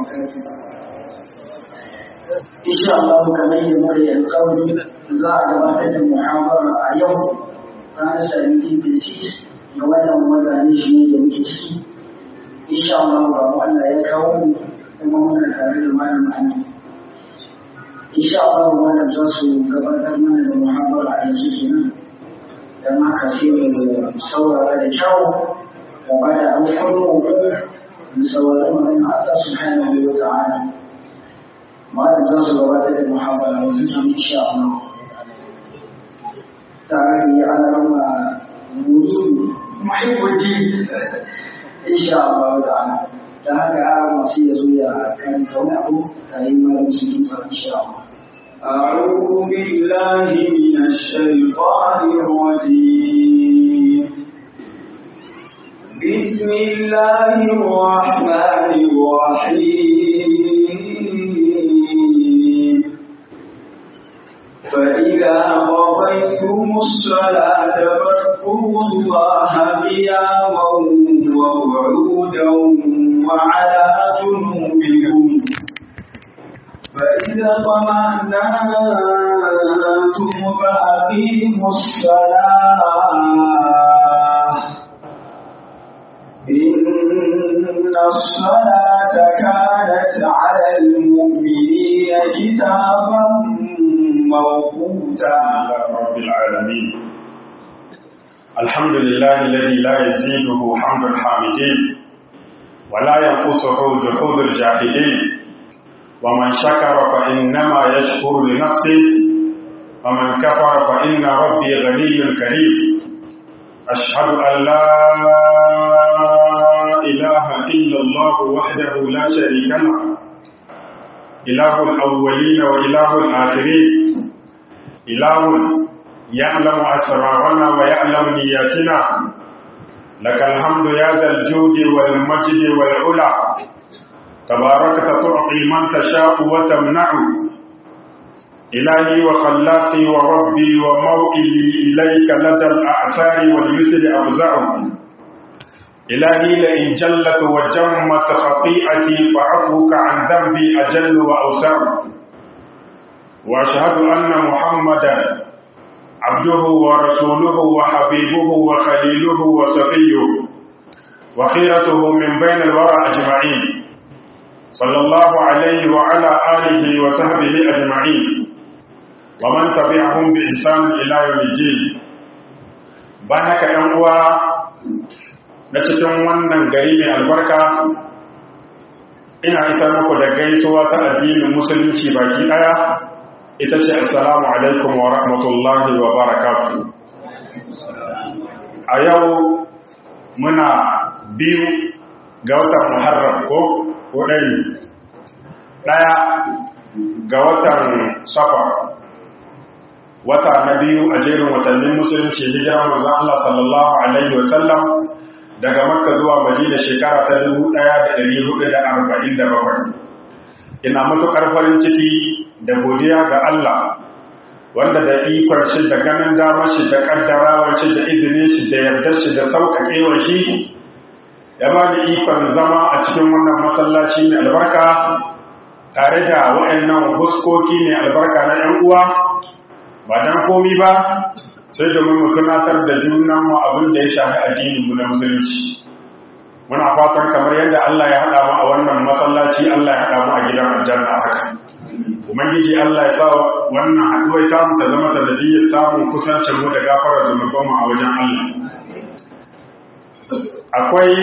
insha Allah kamar yadda muka yi alƙawari za a gabatar da muhabara a yau ranar sabiti da sis ga wannan wata ne shi ne da muke ciki insha Allah ba mu Allah ya kawo mu kuma muna tare da malam Amin insha Allah wannan za su gabatar mana da muhabara a yanzu kenan dan haka sai mu saurara da kyau da ba da alƙawarin mu saurari magana Allah subhanahu wa ta'ala malam za su gabatar da muhabara yanzu kenan insha Allah tare da ya alama muri muhimmanci insha Allah ta'ala da haka masu ya zo ya kan wani abu ta yi malam su yi tsara insha Allah أعوذ بالله من الشيطان الرجيم بسم الله الرحمن الرحيم فإذا قضيتم الصلاة فاذكروا الله قياما وقعودا وعلى جنوبكم فإذا طمأنتم فأقيموا الصلاة إن الصلاة كانت على المؤمنين كتابا موقوتا رب العالمين الحمد لله الذي لا يزيده حمد الحامدين ولا ينقصه جحود الجاحدين ومن شكر فإنما يشكر لنفسه ومن كفر فإن ربي غني كريم أشهد أن لا إله إلا الله وحده لا شريك له إله الأولين وإله الآخرين إله يعلم أسرارنا ويعلم نياتنا لك الحمد يا ذا الجود والمجد والعلا تباركت تعطي من تشاء وتمنع إلهي وخلاقي وربي وموئلي إليك لدى الأعسار واليسر أفزع إلهي لئن جلت وجمت خطيئتي فعفوك عن ذنبي أجل وأوسع وأشهد أن محمدا عبده ورسوله وحبيبه وخليله وصفيه وخيرته من بين الورى أجمعين صلى الله عليه وعلى آله وصحبه أجمعين ومن تبعهم بإحسان إلى يوم الدين بانك أنوا cikin wannan gari mai albarka ina ita muku da gaisuwa ta addinin musulunci baki daya ita ce assalamu alaikum wa rahmatullahi wa barakatuh a yau muna biyu ga watan muharram ko ɗaya ɗaya ga watan safar wata na biyu a jerin watannin musulunci hijiran manzon Allah sallallahu alaihi wa sallam daga makka zuwa madina shekara ta 1447 ina matukar farin ciki da godiya ga Allah wanda da ikon shi da ganin damar shi da kaddarawar shi da izinin shi da yardar shi da sauƙaƙewar shi ya ba da ikon zama a cikin wannan masallaci mai albarka tare da waɗannan huskoki mai albarka na ‘yan uwa ba don komi ba sai domin mu tunatar da junanmu abin da ya shafi addininmu na musulunci muna fatan kamar yadda Allah ya haɗa mu a wannan masallaci Allah ya haɗa mu a gidan aljanna haka ubangiji Allah ya sa wannan haɗuwar ta mu ta zama sanadiyyar samun kusancin mu da gafarar zunubanmu a wajen Allah akwai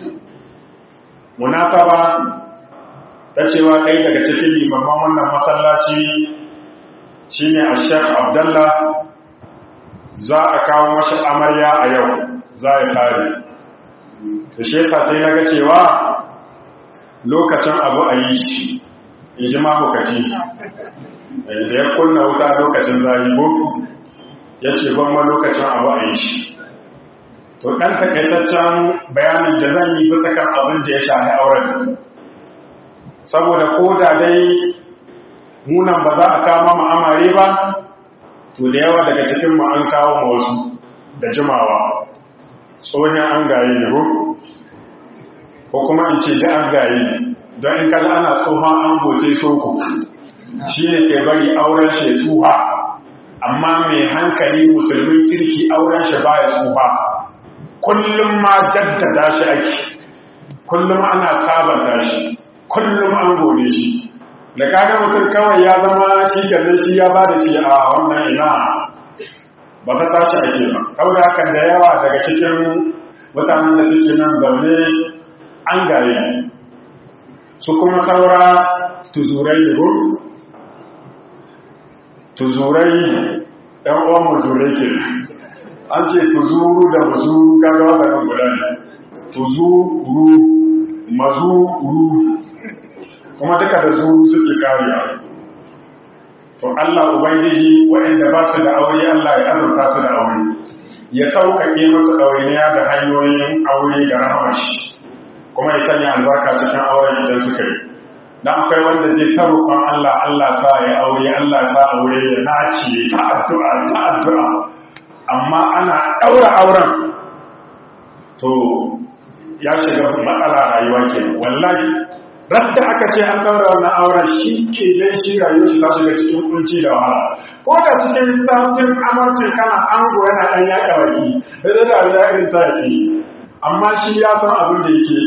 munasaba ta cewa ɗaya daga cikin limaman wannan masallaci shine a Sheikh Abdullah za a kawo mashi amarya a yau za a tare da shefa sai na ga cewa lokacin abu a yi shi in ji mahukaci da ya kunna wuta lokacin zahibo ya ce gwamma lokacin abu a yi shi to ɗan takaitaccen bayanin da zan yi bisa kan abin da ya shahi auren saboda ko da dai munan ba za a kama ma'amare ba to da yawa daga cikin mu an kawo ma wasu da jimawa tsohon an gaye ne ko ko kuma in ce da an gaye don in kaga ana tsohon an goce soko shi ne ke bari auren shi tsuha amma mai hankali musulmin kirki auren shi baya tsuha kullum ma jaddada shi ake kullum ana sabanta shi kullum an gode shi da kaga mutum kawai ya zama shi kenan shi ya ba da shi a wannan ina ba ta tashi ake ba saboda haka da yawa daga cikin mutanen da suke nan zaune an gaye su kuma saura tuzurai ne tuzurai ɗan uwan muzurai ke an ce tuzuru da mazuru kaga waɗannan guda ne tuzuru mazuru kuma duka da zuru suke kariya to Allah ubangiji waɗanda ba su da aure Allah ya azurta su da aure ya sauƙaƙe musu ɗawainiya da hanyoyin aure da rahamashi kuma ya sanya albarka cikin auren idan suka yi dan akwai wanda zai ta roƙon Allah Allah sa ya aure Allah sa aure ya nace ta addu'a ta addu'a amma ana ɗaura auren to ya shiga matsala rayuwa ke wallahi radda aka ce an ɗaura wannan auren shi ke dai shi rayuwar shi ta shiga cikin kunci da wahala ko da cikin satin amarcin kana ango yana ɗan yaƙa baki da da da irin ta yake amma shi ya san abin da yake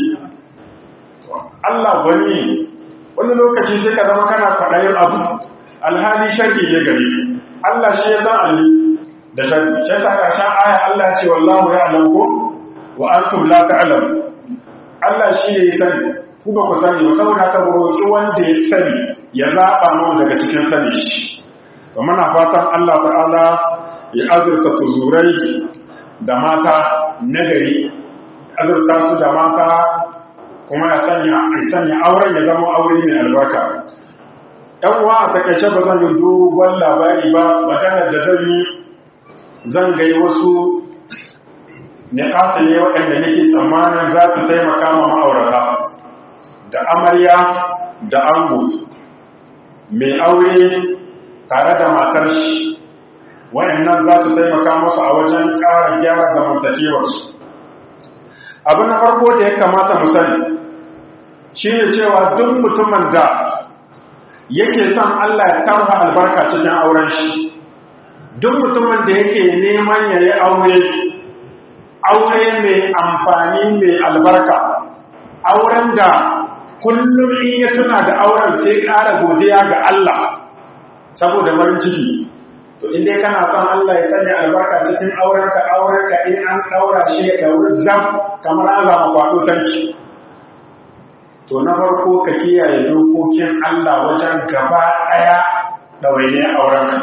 Allah wani wani lokaci sai ka zama kana kwaɗayin abu alhali sharri ne gare Allah shi ya san ali da sharri shi ta ƙarshen aya Allah ce wallahu ya alamu wa antum la ta'lamu Allah shi ya sani ku ba ku sani ba saboda haka roƙi wanda ya sani ya zaɓa mu daga cikin sani shi to muna fatan Allah ta'ala ya azurta tuzurai da mata nagari azurta su da mata kuma ya sanya sanya auren ya zama aure mai albarka ɗan uwa a takaice ba zan yi dogon labari ba maganar da zan yi zan gai wasu niƙasa ne waɗanda nake tsammanin za su taimaka ma ma'aurata da amarya da ango mai aure tare da matar shi waɗannan za su taimaka masu a wajen ƙara gyara zamantakewarsu abu na farko da ya kamata mu sani shi ne cewa duk mutumin da yake son Allah ya tarha albarka cikin auren shi duk mutumin da yake neman ya yi aure aure mai amfani mai albarka auren da kullum in ya tuna da auren sai ƙara godiya ga Allah saboda farin ciki to in dai kana son Allah ya sanya albarka cikin aurenka aurenka in an daura shi ya dauri zam kamar an zama kwado tanki to na farko ka kiyaye dokokin Allah wajen gaba daya dawaine aurenka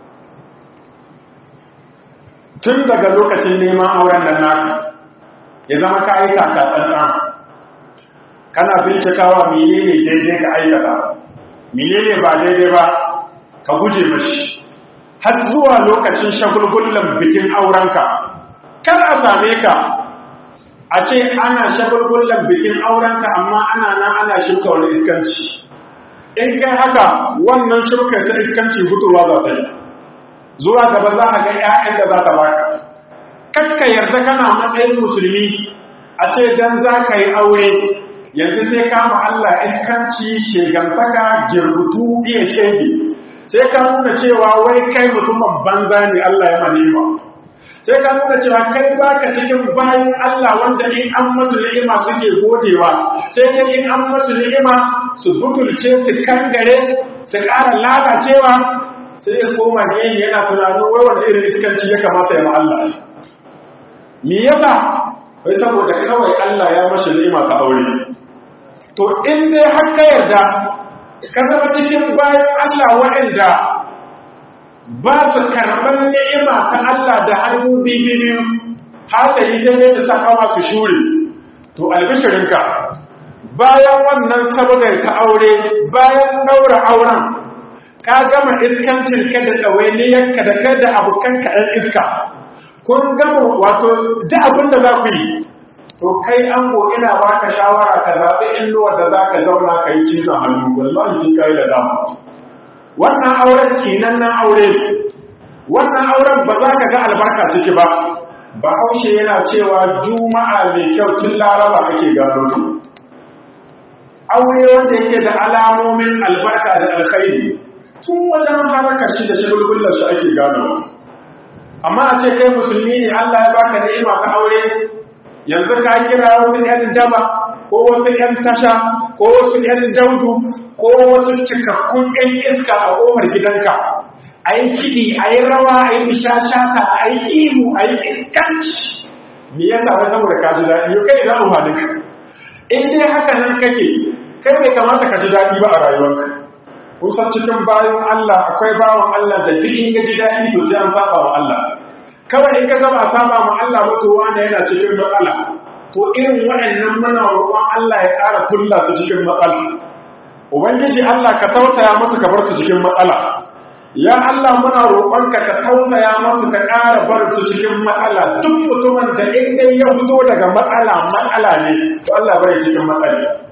tun daga lokacin neman auren nan naka ya zama ka aika ka tsantsan kana bincikawa menene daidai ka aikata menene ba daidai ba ka guje mashi har zuwa lokacin shagulgullan bikin aurenka kar a same ka a ce ana shagulgullan bikin aurenka amma ana nan ana shirka wani iskanci in kai haka wannan shirka ta iskanci hutuwa za ta yi zuwa gaba za ka ga 'ya'yan da za ta baka kakka yarda kana matsayin musulmi a ce dan za ka yi aure yanzu sai kama Allah iskanci shegantaka girbutu iya shege sai ka nuna cewa wai kai mutumin banza ne Allah ya manema sai ka nuna cewa kai baka cikin bayan Allah wanda in an masu ni'ima suke godewa sai dai in an masu ni'ima su butulce su kangare su ƙara lalacewa sai ya koma ne yana tunanin wai wanda irin iskanci ya kamata ya Allah me yasa wai saboda kawai Allah ya mashi ni'ima ta aure to in dai har ka yarda ka zama cikin bayan Allah waɗanda ba su karɓar ni'ima ta Allah da hannu biyu hasali sai dai ta saka masu shure to albishirinka bayan wannan sabagar ta aure bayan ɗaura auren ka gama iskancin ka da ɗawainiyarka da kai da abokanka ɗan iska kun gama wato da abin da za ku yi to kai an ina baka shawara ka zaɓi inuwar da za ka zauna ka yi cizon hannu wallahi sai ka yi da dama wannan auren kinan nan aure wannan auren ba za ka ga albarka ciki ba bahaushe yana cewa juma'a mai kyau tun laraba ake gano ta aure wanda yake da alamomin albarka da alkhairi tun wajen harkar shi da shagulgullar shi ake gano amma a ce kai musulmi ne Allah ya baka ni'ima ka aure yanzu ka kira wasu yan daba ko wasu yan tasha ko wasu yan daudu ko wasu cikakkun yan iska a kofar gidanka a yi kiɗi a yi rawa a yi bishashata a yi ihu a yi iskanci me ya sa saboda ka ji daɗi yau kai za mu ka in dai haka nan kake kai bai kamata ka ji daɗi ba a rayuwarka kusan cikin bayan Allah akwai bawan Allah da duk in ji daɗi to sai an saba wa Allah kawai in ka gaba saba ma Allah ba to wanda yana cikin matsala to irin waɗannan muna roƙon Allah ya ƙara kulla su cikin matsala ubangiji Allah ka tausaya musu ka bar su cikin matsala ya Allah muna roƙonka ka tausaya musu ka ƙara bar su cikin matsala duk mutumin da in dai ya fito daga matsala matsala ne to Allah bai cikin matsala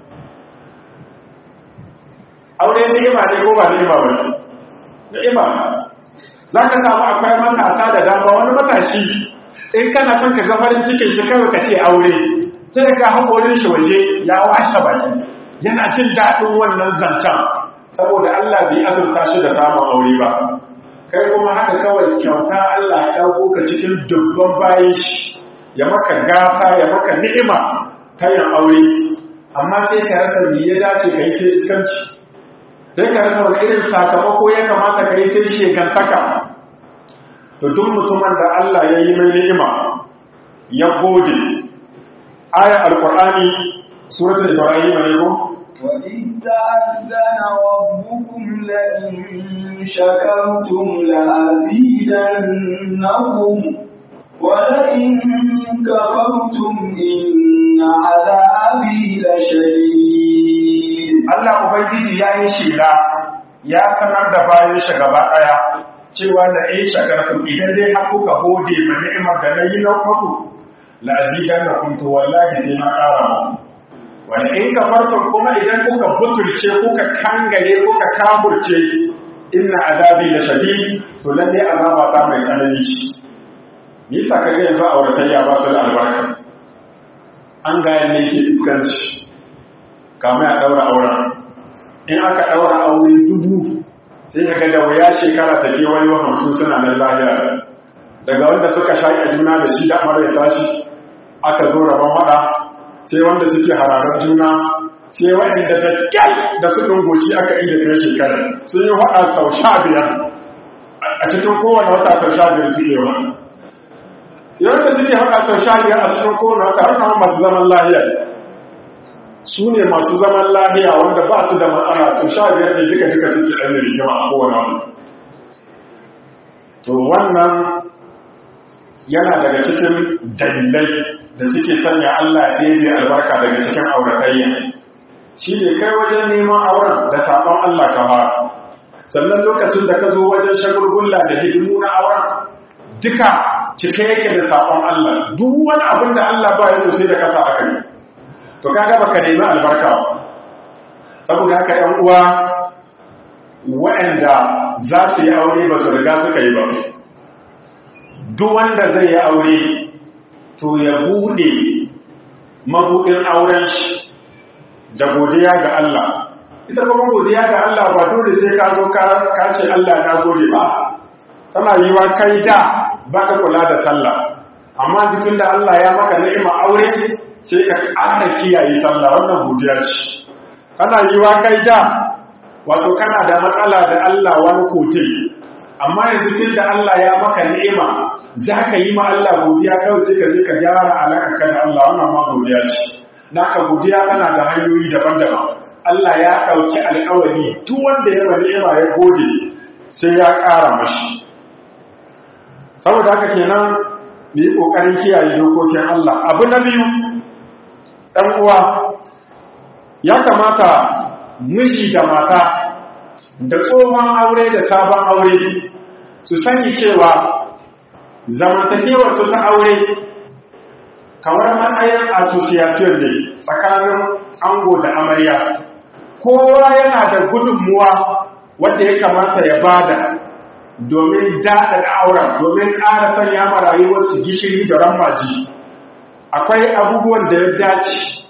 aure ni'ima ne ko ba ni'ima ba ne ni'ima za ka samu akwai matasa da dama wani matashi in kana son ka ga farin cikin shi kawai ka ce aure sai ka haƙorin shi waje ya washe baki yana jin daɗin wannan zancen saboda Allah bai azurta shi da samun aure ba kai kuma haka kawai kyauta Allah ya ɗauko ka cikin dubban bayan shi ya maka gata ya maka ni'ima ta yin aure amma sai ka rasa me ya dace ka yi sai iskanci sai ka rasa wani irin sakamako ya kamata ka yi sai shekantaka to duk mutumin da Allah ya yi mai ni'ima ya gode aya alqur'ani suratul ibrahim ne ko وإذ تأذن ربكم لئن شكرتم لأزيدنكم ولئن كفرتم إن عذابي لشديد Allah Ubangiji ya yi shela ya sanar da bayan shi gaba ɗaya cewa da in shakartum idan dai har kuka gode ma ni'imar da na yi na muku la azidannakum to wallahi sai na ƙara muku wani in kafartum kuma idan kuka butulce kuka kangare kuka kaburce inna azabi la shadid to lalle azaba ta mai tsanani ce nisa ka ga yanzu auratayya ba su da albarka an ga yanne ke iskanci kamar a daura auren in aka daura aure dubu sai ka ga da wuya shekara ta ke wani hamsin suna nan lahiya daga wanda suka shaƙa juna da shi da amara ya tashi aka zo rabon haɗa sai wanda suke hararar juna sai waɗanda da kyal da su goci aka inda kai shekara sun yi waɗa sau sha biyar a cikin kowane wata sau sha biyar suke wa yawan da suke waɗa sau sha biyar a cikin kowane wata wannan masu zaman lahiya su ne masu zaman lahiya wanda ba su da matsala sau sha biyar ne duka duka suke ɗan da rigima a kowane wata to wannan yana daga cikin dalilai da suke sanya Allah ya ɗebe albarka daga cikin auratayya shi ne kai wajen neman auren da saɓon Allah ka fara sannan lokacin da ka zo wajen shagulgulla da hidimu na auren duka cike yake da saɓon Allah duk wani abin da Allah ba ya sosai da kasa aka yi to kaga baka nemi albarka ba saboda haka ‘yan uwa waɗanda za su yi aure ba su riga suka yi ba duk wanda zai yi aure to ya buɗe mabuɗin auren shi da godiya ga Allah ita kuma godiya ga Allah ba dole sai ka zo ka ce Allah na gode ba tana yi wa kai da ba ka kula da sallah amma jikin da Allah ya maka ni'ima aure sai ka ƙara kiyaye sallah wannan godiya ce kana yi wa kai da wato kana da matsala da Allah wani kote amma yanzu tun da Allah ya maka ni'ima za ka yi ma Allah godiya kawai sai ka je ka gyara alaƙa ka da Allah wannan ma godiya ce naka godiya tana da hanyoyi daban-daban Allah ya ɗauki alƙawari duk wanda ya bari ni'ima ya gode sai ya ƙara mashi saboda haka kenan mu yi ƙoƙarin kiyaye dokokin Allah abu na biyu ɗan uwa ya kamata miji da mata da tsohon aure da sabon aure su sani cewa zamantakewar su ta aure kamar matsayin association ne tsakanin ango da amarya kowa yana da gudunmuwa wadda ya kamata ya bada domin daɗa auren domin ƙara sanya ma rayuwarsu gishiri da ramaji akwai abubuwan da ya dace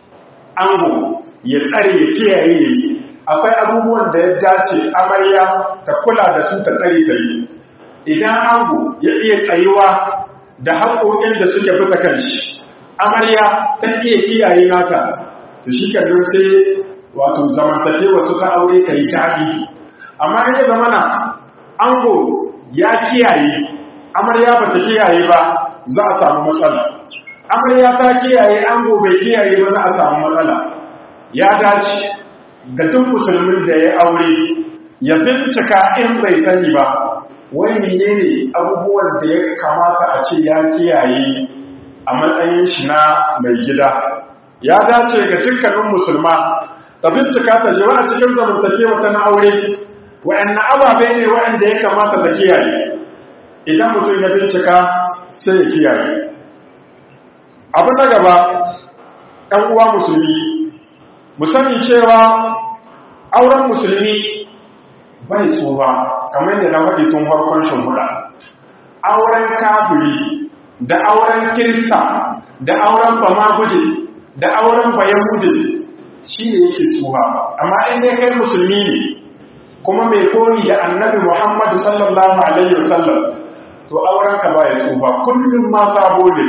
ango ya tsare ya kiyaye akwai abubuwan da ya dace amarya ta kula da su ta tsare ta yi idan ango ya iya tsayuwa da haƙoƙin da suke bisa kan shi amarya ta iya kiyaye nata to shi kan sai wato zamantakewa su ta aure ta yi daɗi amma in ya zamana ango ya kiyaye amarya ba ta kiyaye ba za a samu matsala amarya ta kiyaye ango bai kiyaye ba za a samu matsala ya dace ga duk musulmin da ya aure ya bincika in bai sani ba wai menene abubuwan da ya kamata a ce ya kiyaye a matsayin shi na mai gida ya dace ga dukkanin musulma ta bincika ta jewa a cikin zamantakewa ta na aure wa'annan ababe ne wa'anda ya kamata ta kiyaye idan mutum ya bincika sai ya kiyaye abu na gaba ɗan uwa musulmi mu sani cewa auren musulmi bai tsufa kamar da na faɗi tun farkon shimfiɗa auren kafiri da auren kirista da auren bamaguje da auren bayahudi shi ne yake tsufa amma in dai kai musulmi ne kuma mai koyi da annabi muhammadu sallallahu alaihi wasallam to auren ka ba ya tsufa kullum ma sabo ne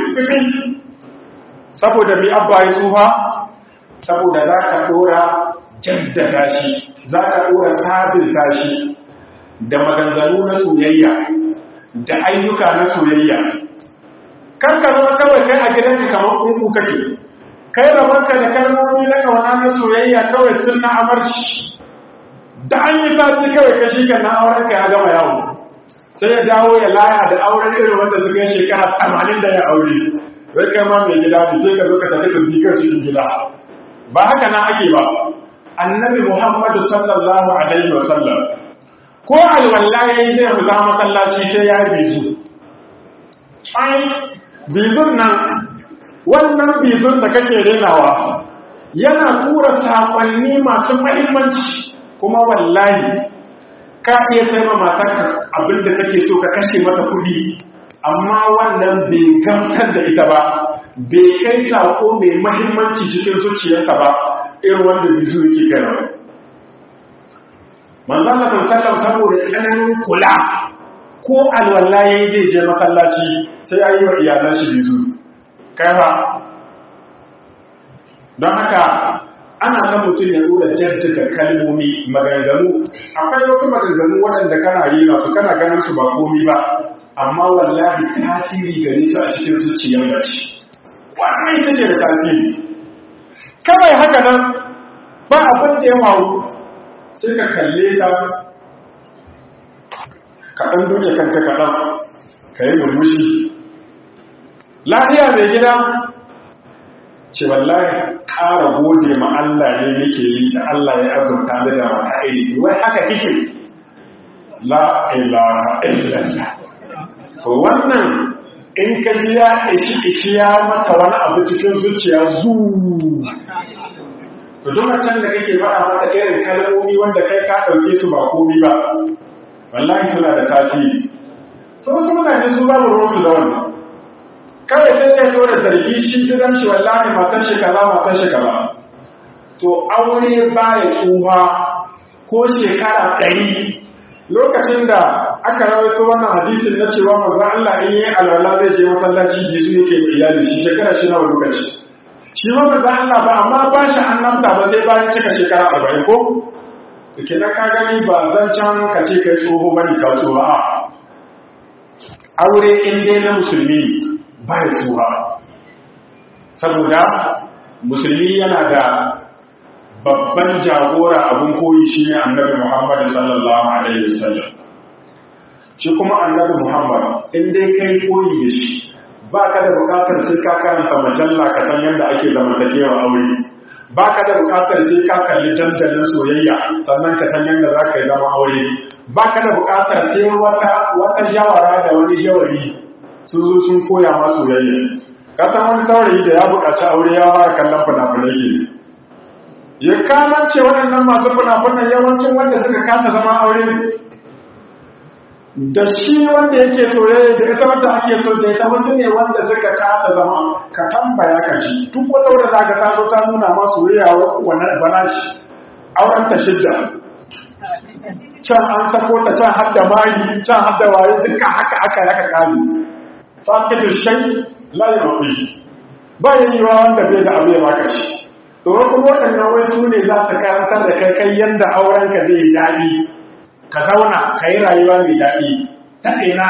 saboda mi abba ya tsufa saboda za ka ɗora jaddada shi za ka ɗora sabinta shi da maganganu na soyayya da ayyuka na soyayya kar ka zama kawai kai a gidanka kamar kunku kake kai rabanka da kalmomi na kawana na soyayya kawai tun na amarci da an yi sati kawai ka shi kan na auren ka ya gama yawo sai ya dawo ya laya da auren irin wanda suka yi shekara tamanin da ya aure wai kai ma mai gida ne sai ka zo ka tafi tafi kan cikin gida ba haka na ake ba annabi muhammadu sallallahu alaihi wa sallam ko alwala yayi zai fita masallaci sai ya bizu ai bizun nan wannan bizun da kake renawa yana tura sakonni masu mahimmanci kuma wallahi ka iya sai ma matarka abinda kake so ka kashe mata kuɗi amma wannan bai gamsar da ita ba bai kai sako mai mahimmanci cikin zuciyarsa ba irin wanda bizu yake kai ba manzon Allah sallallahu saboda tsananin kula ko alwala yayi zai je masallaci sai ya yi wa iyalan shi bizu kai ba don haka ana son mutum ya dora jaddada kalmomi maganganu akwai wasu maganganu waɗanda kana yi su kana ganin su ba komi ba amma wallahi tasiri gare su a cikin zuciyar mace wannan ita ce da tasiri kawai haka nan ba abin da ya faru sai ka kalle ta kaɗan duniya kanka kaɗan ka yi murmushi lafiya mai gida ce wallahi ƙara gode ma Allah ne nake yi da Allah ya azurta da da wata aiki wai haka kike la ilaha illallah to wannan in ka ji ya ishi ishi ya mata wani abu cikin zuciya zu to duk can da kake faɗa mata irin kalmomi wanda kai ka ɗauke su ba komi ba wallahi suna da tasiri to wasu mutane su babu ruwansu da wannan kawai sai zai zo da zargi shi gidan shi wallahi matan shi kaza matan shi kaza to aure ba ya tsuha ko shekara ɗari lokacin da aka rawaito wannan hadisin na cewa manzon Allah in yi alwala zai je masallaci bizu yake da iyali shi shekara shi nawa lokaci shi ma manzon Allah ba amma ba shi annabta ba sai bayan cika shekara arba'in ko kenan ka gani ba zan can ka ce kai tsoho bane ka tsoho a aure in dai na musulmi ba ya tsoha saboda musulmi yana da babban jagora abin koyi shi ne annabi muhammad sallallahu alaihi wasallam shi kuma annabi muhammad in dai kai koyi da shi ba ka da bukatar sai ka karanta majalla ka san yadda ake zamantakewa aure ba ka da bukatar sai ka kalli dandalin soyayya sannan ka san yadda za ka yi zama aure ba ka da bukatar sai wata wata jawara da wani jawari sun zo sun koya ma soyayya ka san wani saurayi da ya buƙaci aure ya fara kallon fina-finai ke ya kamance waɗannan masu fina-finan yawancin wanda suka kasa zama aure da shi wanda yake soyayya da ita wanda ake so da ita wasu ne wanda suka kasa zama ka tambaya ka ji duk wata wanda za ka taso ta nuna ma soyayya wannan bana shi auren ta shidda can an sako ta can har da mari can har da waye duka haka aka yaka kare fakidu shay la yuqi ba yayiwa wanda bai da abu ya baka shi to kuma waɗannan wai su ne za su karantar da kai kai yanda auren ka zai daɗi ka zauna ka yi rayuwa mai daɗi ta ina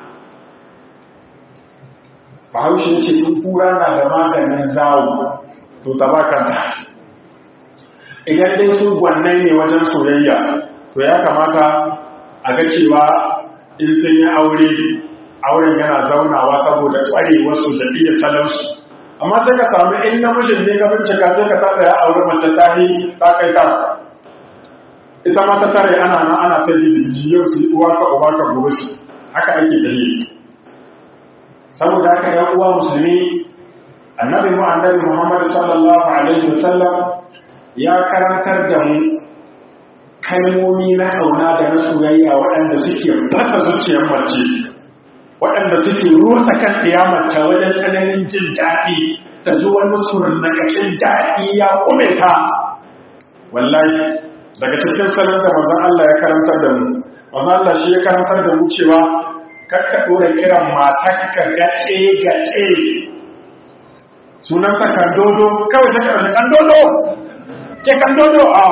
bahaushe ce in kura na da maganin zawo to ta bakanta idan dai su gwannan ne wajen soyayya to ya kamata a ga cewa in sun yi aure auren yana zaunawa saboda ƙware wasu da iya salansu amma sai ka samu in namijin ne ka bincika sai ka tada ya aure mace ta yi ta kai ta ita ma ta tare ana nan ana ta yi yau su uwa ka uba ka gobe su haka ake da yi saboda haka ya uwa musulmi annabi mu annabi muhammad sallallahu alaihi wasallam ya karantar da mu kalmomi na kauna da na soyayya waɗanda suke fasa zuciyar mace waɗanda suke rusa kan mace wajen tsananin jin daɗi ta ji wani surnakashin daɗi ya kume ta wallahi daga cikin salon da manzon Allah ya karantar da mu manzon Allah shi ya karantar da mu cewa kakka dora kiran matarka gace gace sunan ta kandodo kawai ta karanta kandodo ke kandodo a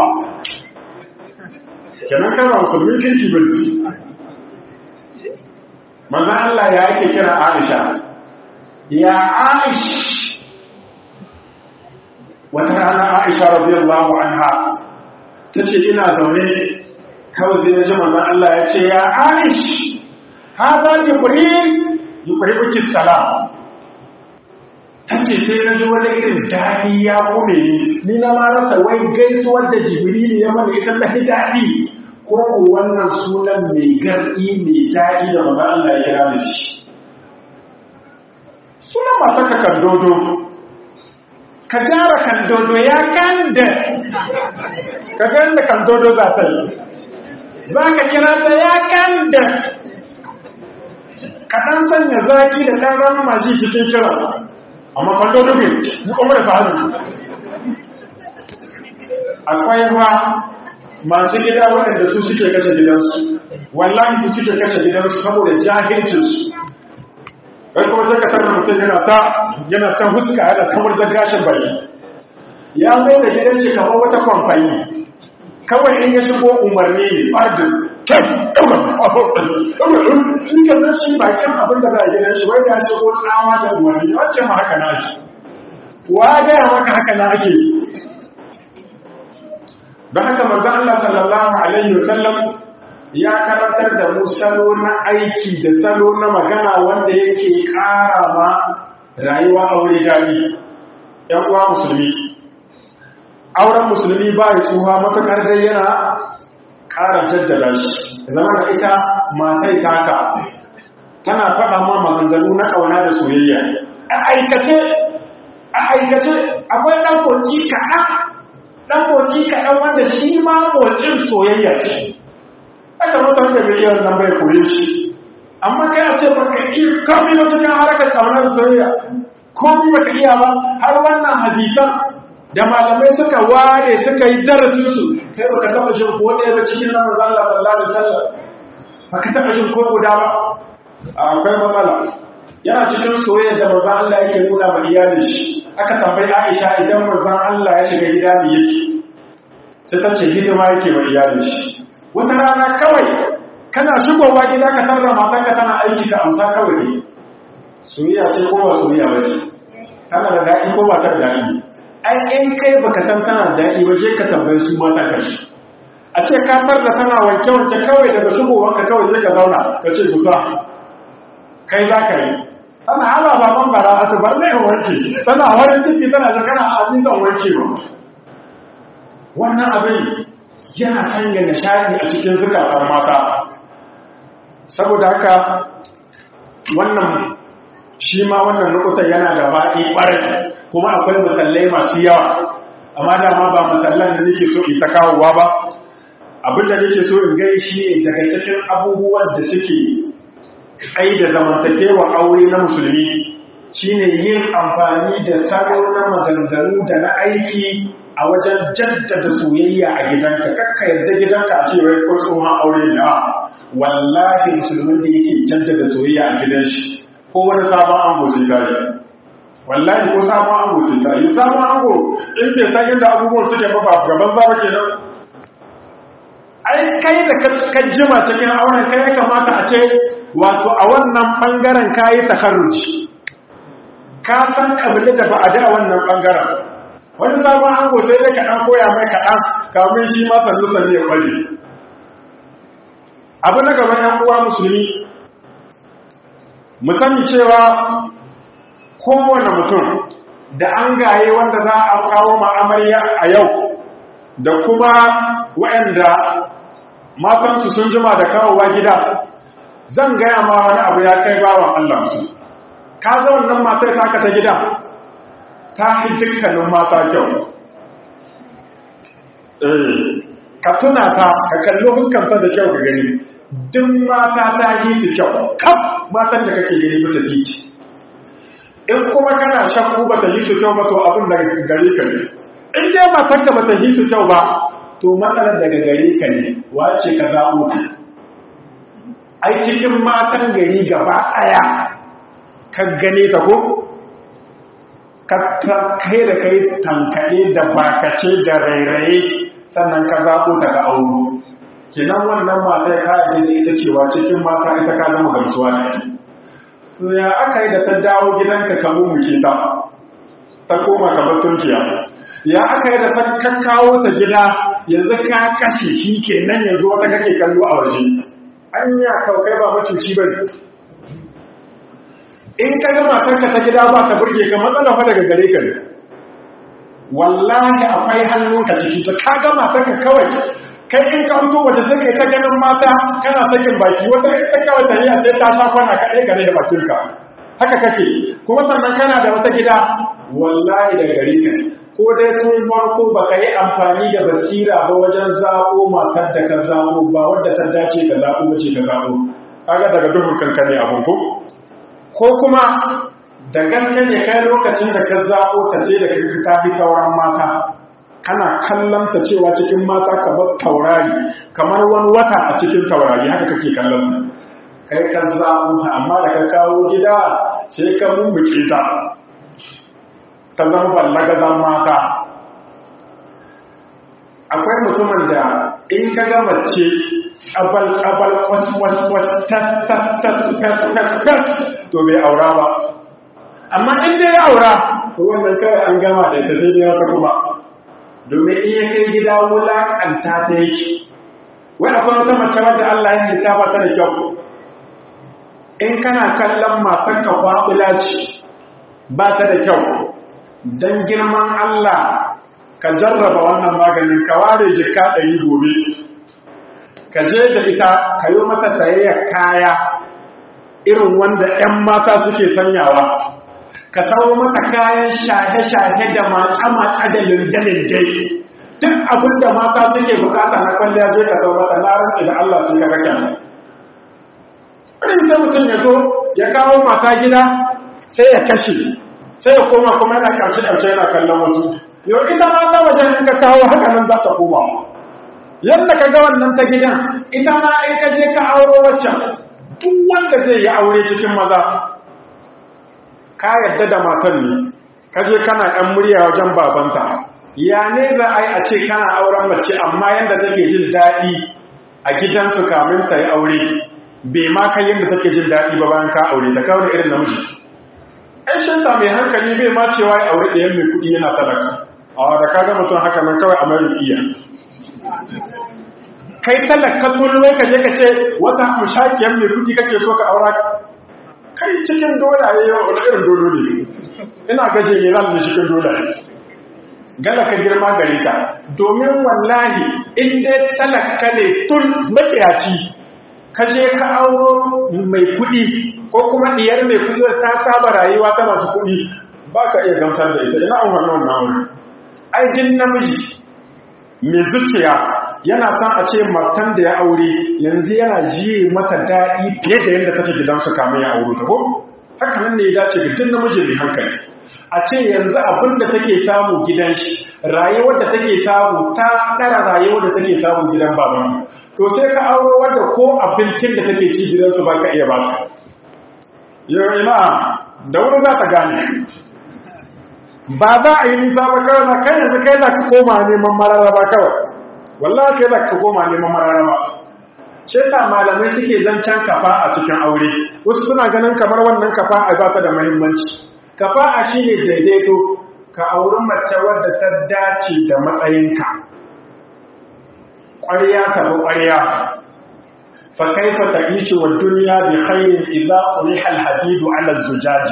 kenan kana musulmin kirki bin manzon Allah ya yake kira Aisha ya Aish wata rana Aisha radiyallahu anha ta ce ina zaune kawai zai ji manzan Allah ya ce ya aish haza jibril yuqribuki salam tace sai na ji wani irin daɗi ya kume ni ni na ma rasa wai gaisuwar da jibril ya mana ita ta daɗi ko ko wannan sunan mai garɗi mai daɗi da manzan Allah ya kira da shi sunan masu kakan dodo ka gyara kan dodo ya kanda ka ganda kan dodo za ta yi za ka kira ta ya kanda ka ɗan sanya zaki da ɗan ranar maji cikin kira amma kan dodo ne mu kuma da faru akwai ruwa masu gida waɗanda su suke kashe gidansu wallahi su suke kashe gidansu saboda jahilcinsu kai kuma sai ka tarda mutum yana ta yana ta huska yana ta murza gashin baki ya mai da gidan shi kamar wata kwamfani kawai in ya shigo umarni ne ɓardin kai shi ka zan shi bakin abin da za a gidan shi wai ya shigo tsawa da umarni wacce ma haka na shi wa gaya maka haka na ake don haka manzan Allah sallallahu alaihi wasallam ya karantar da mu salo na aiki da salo na magana wanda yake ƙara ma rayuwa aure daɗi ‘yan uwa musulmi auren musulmi ba ya tsuha matuƙar dai yana ƙara jaddada shi zama da ita matai taka tana faɗa ma maganganu na ƙauna da soyayya a aikace a aikace akwai ɗan koki kaɗan ɗan koki kaɗan wanda shi ma motsin soyayya ce aka mutar da miliyan nan bai koye shi amma kai a ce baka iya kami na cikin harkar kaunar soyayya komi baka iya ba har wannan hadisan da malamai suka ware suka yi darasin su kai baka taba jin ko ɗaya ba cikin nan manzo Allah sallallahu alaihi wasallam baka taba jin ko guda ba akwai matsala yana cikin soyayya da manzo Allah yake nuna ma iyalin shi aka tambayi Aisha idan manzo Allah ya shiga gida ne yake sai ta ce hidima yake ma iyalin shi wata rana kawai kana shigowa gida ka tarda matanka tana aiki ka amsa kawai ne soyayya ce ko ba soyayya ba ce tana da daɗi ko ba ta da daɗi ai in kai baka san tana da daɗi ba je ka tambayi su mata ka shi a ce ka tarda tana wanke wanke kawai daga shigowar ka kawai sai ka zauna ka ce kusa kai za ka yi tana hala baban bara a tubar ne wanke tana warin ciki tana shi kana a zan wanke ba wannan abin yana sanya nishadi a cikin zukatan mata saboda haka wannan shi ma wannan nukutan yana da baɗi ɓarai kuma akwai musallai masu yawa amma dama ba musallan da nake so ita kawowa ba abinda nake so in gai shi ne daga cikin abubuwan da suke ai da zamantakewa aure na musulmi shine yin amfani da salo na maganganu da na aiki a wajen jaddada soyayya a gidanka kakka yadda gidanka a cewa ko tsohon aure ne a wallahi musulmin da yake jaddada soyayya a gidan shi ko wani sabon ango sai kare wallahi ko sabon ango sai kare sabon ango in bai san inda abubuwan suke ba ba gaban zaba kenan ai kai da ka jima cikin auren kai ya kamata a ce wato a wannan bangaren kayi takarruci ka san kabili da ba a da wannan bangaren wani sabon ango sai da kaɗan koya mai kaɗan kamun shi ma sannu sannu ya kwalli abu na gaban yan uwa musulmi mu sani cewa kowane mutum da an gaye wanda za a kawo ma'amarya a yau da kuma waɗanda matansu sun jima da kawowa gida zan gaya ma wani abu ya kai bawan Allah su ka ga wannan matar taka ta gida ta fi dukkanin mata kyau eh ka tuna ta ka kalli fuskanta da kyau ka gani duk mata ta yi su kyau kaf matan da kake gani bisa titi in kuma kana shakku ba ta yi su kyau ba to abin da gare ka ne in dai matan ka ba ta yi su kyau ba to matsalar daga gare ka ne wace ka zaɓo ta ai cikin matan gari gaba ɗaya ka gane ta ko ka kai da kai tankaɗe da bakace da rairaye sannan ka zaɓo daga auro kenan wannan mata ya kayan da ita cewa cikin mata ita ka zama gamsuwa da ake to ya aka yi da ta dawo gidanka ka mummuke ta ta koma ka tunkiya ya aka yi da ta kakkawo ta gida yanzu ka kashe shi kenan yanzu wata kake kallo a waje an yi kai ba macuci ba in ka ga matarka ta gida ba ta burge ka matsala fa daga gare ka ne wallahi akwai hannunka ciki ta ka ga matarka kawai kai in ka fito waje sai kai ta ganin mata kana sakin baki wata ita kawai ta yi sai ta sha kwana kaɗai gare da bakinka haka kake kuma sannan kana da wata gida wallahi daga gare ka ko dai tun farko baka yi amfani da basira ba wajen zaɓo matar da ka zaɓo ba wadda ta dace ka zaɓo wace ka zaɓo kaga daga duhun kanka ne abun ko ko kuma da gaske ne kai lokacin da ka zaɓo ta ce da ka ta fi sauran mata kana kallon ta cewa cikin mata kamar taurari kamar wani wata a cikin taurari haka kake kallon ta kai ka zaɓo ta amma da ka kawo gida sai ka mummuke ta ta zama ballagazan mata akwai mutumin da in ka ga mace tsabal-tsabal kwas-kwas-kwas tas-tas-tas-tas-tas to bai aura ba amma in dai ya aura to wannan kawai an gama da ita sai dai wata kuma domin in ya kai gida wulaƙanta ta yake wai akwai wata mace wadda Allah ya halitta ba ta da kyau in kana kallon matarka kwaɓula ce ba ta da kyau don girman Allah ka jarraba wannan maganin ka ware jika ɗari gobe ka je da ita ka yi mata sayayyar kaya irin wanda 'yan mata suke sanyawa ka sauro mata kayan shahe-shahe da mace-mace da linde-linde duk abin da mata suke bukata na kwalliya je ka sau mata na rantsi da Allah sun kaga kyan irin sai mutum ya zo ya kawo mata gida sai ya kashe sai ya koma kuma yana ƙarshe-ƙarshe yana kallon wasu yau ita ma ta wajen in ka kawo haka nan za ta koma yadda ka ga wannan ta gidan ita ma in ka je ka auro waccan duk wanda zai yi aure cikin maza ka yadda da matan ne ka je kana ɗan murya wajen babanta ya ne za a yi a ce kana auren mace amma yadda take jin daɗi a gidansu kamin ta yi aure bai ma kai yadda take jin daɗi ba bayan ka aure ta kawo da irin namiji ai shi sa mai hankali bai ma cewa ya aure ɗayan mai kuɗi yana talaka a da ka ga mutum haka nan kawai a mai rukiya kai talaka tulwai ka je ka ce wata mushakiyar mai kuɗi kake so ka aura kai cikin dole a yi wani irin dole ne ina gaje ne zan da cikin dole gala ka girma gare ka domin wallahi in dai talaka ne tun maciyaci ka je ka auro mai kuɗi ko kuma diyar mai kuɗi ta saba rayuwa ta masu kuɗi ba ka iya gamsar da ita ina an wannan wannan wuri ai jin namiji mai zuciya yana son a ce matan da ya aure yanzu yana jiye mata daɗi fiye da yadda take gidansu kamun ya auro ta ko haka nan ne ya dace ga duk namiji mai hankali a ce yanzu abin da take samu gidan shi rayuwar da take samu ta ɗara rayuwar da take samu gidan baban to sai ka auro wanda ko abincin da take ci gidansu ba ka iya ba ta yau ina da wuri za ta gane ba za a yi nisa ba kawai na kai yanzu kai za ka koma neman mararraba kawai wallahi kai za ka koma neman mararraba shi yasa malamai suke zancen kafa a cikin aure wasu suna ganin kamar wannan kafa a ba ta da muhimmanci kafa a shine daidaito ka auri mace wadda ta dace da matsayinka ƙwarya ta bi ƙwarya fa kaifa ta'ishi wa dunya bi khairin idza quriha al-hadidu 'ala az-zujaji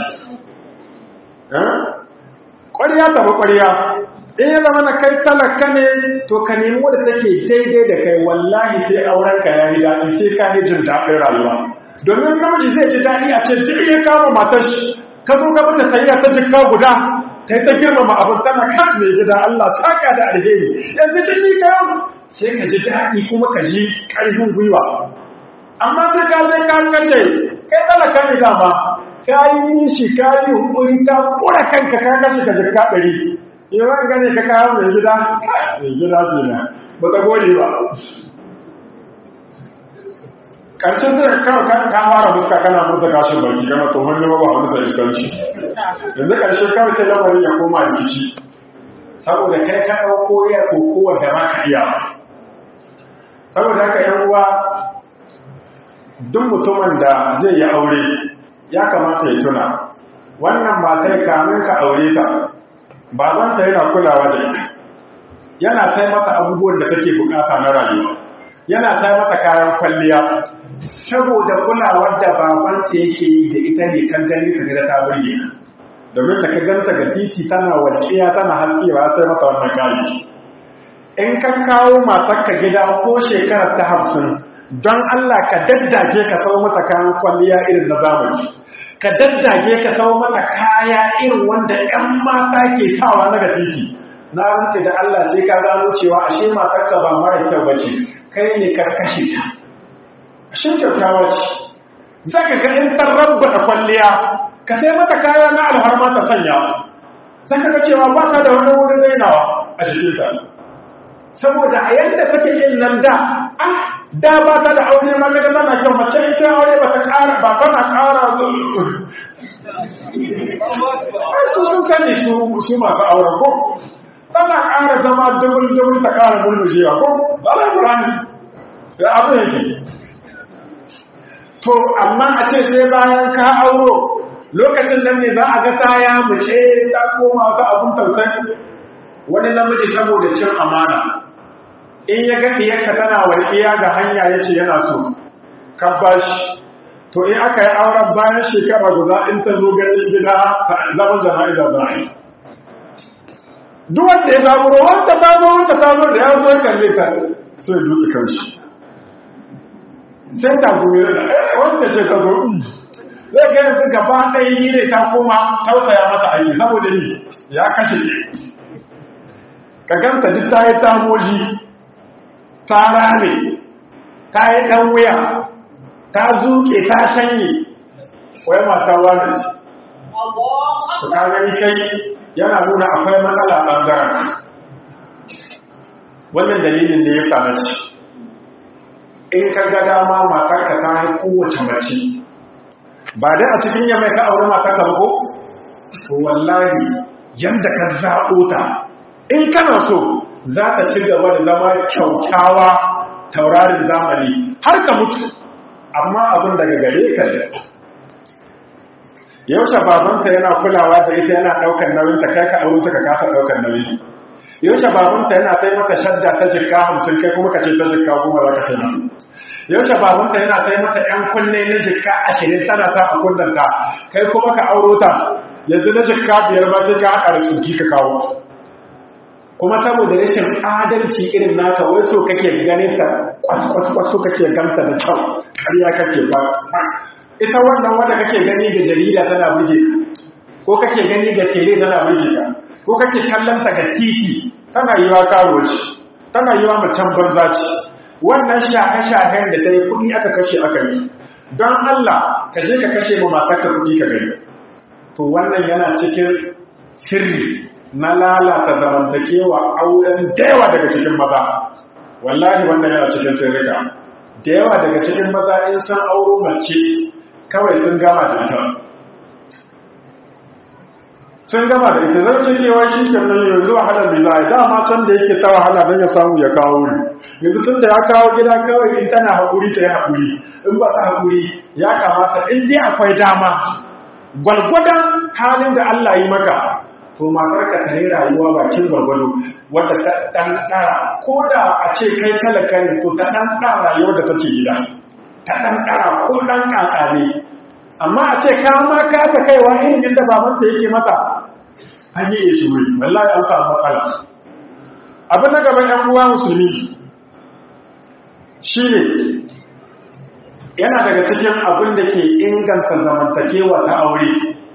ƙwarya ta bi ƙwarya in ya zama na kai talaka ne to ka nemi wadda take daidai da kai wallahi sai auren ka yayi daɗi sai ka yi jin daɗin rayuwa domin namiji zai ji daɗi a ce duk ya kama matar shi ka zo ka mata sayya ta jikka guda ta yi ta girmama abin tana kan mai gida Allah saka da alheri yanzu tun ni ka sai ka ji daɗi kuma ka ji ƙarfin gwiwa amma sai ka zai ka kace kai talaka ne dama ka yi nishi ka yi hukuri ka kura kanka ka kashe ka jikka ɗari yawan gane ka kawo mai gida mai gida zina ba ta gode ba ƙarshen zai kawo kan fara fuska kana murza kashin baki gana tsohon nema ba wani da iskanci yanzu ƙarshe kawai ta lamarin ya koma rikici saboda kai ka ɗauko ya kokowar da ma ka iya saboda haka yan uwa duk mutumin da zai yi aure ya kamata ya tuna wannan matai kamin ka aure ta babanta yana kulawa da ita yana sai mata abubuwan da take bukata na rayuwa yana sai mata kayan kwalliya saboda kulawar da babanta yake yi da ita ne kan gani ka ga ta burge ka domin da ka ganta ga titi tana walƙiya tana haskewa sai mata wannan kayi in ka kawo matarka gida ko shekarar ta hamsin don Allah ka daddage ka sau mata kayan kwalliya irin na zamani ka daddage ka sau mata kaya irin wanda 'yan mata ke sawa na ga titi na rantse da Allah sai ka gano cewa ashe matarka ba mara kyau bace kai ne ka kashe ta ashe kyautawa ce za ka ga in tarrabba da kwalliya ka sai mata kaya na alharma ta sanya za ka ga cewa ba ta da wani wurin rainawa a jikinta saboda a yadda take yin nan da ah da ba ta da aure ma ga tana kyau mace ita aure ba ta ƙara ba tana ƙara ai su sun sani su su masu auren ko tana ƙara zama dubul dubul ta ƙara mulmujewa ko ba la burani da abu yake to amma a ce sai bayan ka auro lokacin nan ne za a ga ta ya mace ta koma ta abun tausayi wani namiji saboda cin amana in ya ga ɗiyarka tana walƙiya ga hanya ya ce yana so kan bashi to in aka yi auren bayan shekara guda in ta zo ganin gida zaman jana'iza za a yi duk wanda ya zaburo wanda ta zo wanda ta zo da ya zo kalle ta sai duka kanshi sai ta goyi da wanda ce ta zo zai ga yanzu gaba ɗaya yi ne ta koma tausaya masa aiki saboda ni ya kashe ka ganta duk ta yi tamoji ta rame ta yi ɗan wuya ta zuke ta shanye wai mata wani ce su ka gani kai yana nuna akwai matsala ɓangaren wannan dalilin da ya same ci in ka ga dama matarka ta yi kowace mace ba dai a cikin yamai ka auri matarka ba ko to wallahi yadda ka zaɓo ta in kana so za ta ci gaba da zama kyaukyawa taurarin zamani har ka mutu amma abin daga gare ka ne yaushe babanta yana kulawa da ita yana ɗaukar nauyin ta kai ka aure ta ka kasa ɗaukar nauyi yaushe babanta yana sai mata shadda ta jikka hamsin kai kuma ka ce ta jikka kuma za ka kai mata yaushe babanta yana sai mata ‘yan kunne na jikka ashirin tana sa a kullanta kai kuma ka auro ta yanzu na jikka biyar ba sai ka haɗa da tsinki ka kawo kuma saboda rashin adalci irin naka wai so kake ganin ta kwas-kwas so kake ganta da kyau ƙarya kake ba ita wannan wanda kake gani ga jarida tana burge ko kake gani ga tele tana burge ka ko kake kallon ta ga titi tana yi wa karo ce tana yi wa macen banza ce wannan shahe-shahen da ta yi kuɗi aka kashe aka yi don Allah ka je ka kashe ma matarka kuɗi ka gani to wannan yana cikin sirri na lalata zamantakewa auren da yawa daga cikin maza wallahi wannan yana cikin sirrika da yawa daga cikin maza in san auro mace kawai sun gama da ita sun gama da ita zai cikewa shi ke nan yanzu wahalar da za a yi dama can da yake ta wahala don ya samu ya kawo ne yanzu tun da ya kawo gida kawai in tana haƙuri ta yi haƙuri in ba ta haƙuri ya kamata in dai akwai dama gwalgwadon halin da Allah yi maka to matar ka ta yi rayuwa bakin gwargwado wadda ta ɗan ɗara ko da a ce kai talaka ne to ta ɗan ɗara rayuwar da take gida ta ɗan ɗara ko ɗan ƙaƙa ne amma a ce ka ma ka ta kaiwa irin yadda babanta yake mata an yi shi wuri wallahi an samu matsala abin na gaban yan uwa musulmi shine yana daga cikin abin da ke inganta zamantakewa ta aure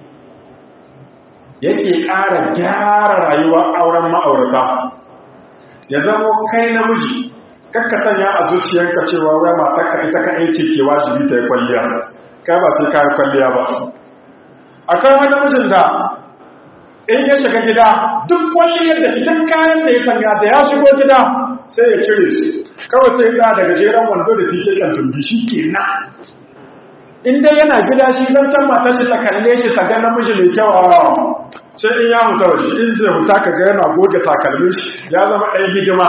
yake ƙara gyara rayuwar auren ma'aurata ya zamo kai namiji kakkatan ya a zuciyarka cewa wai matarka ita ka aiki ke wajibi ta yi kwalliya kai ba sai kayan kwalliya ba akwai wani mijin da in ya shiga gida duk kwalliyar da cikin kayan da ya sanya da ya shigo gida sai ya cire su kawai sai ya daga jeren wando da tike kan tumbi shi ke na in dai yana gida shi zan can matar shi ta kalle shi ta ga namiji mai kyau a sai in ya huta waje in zai huta ka ga yana goge takalmin shi ya zama ɗaya hidima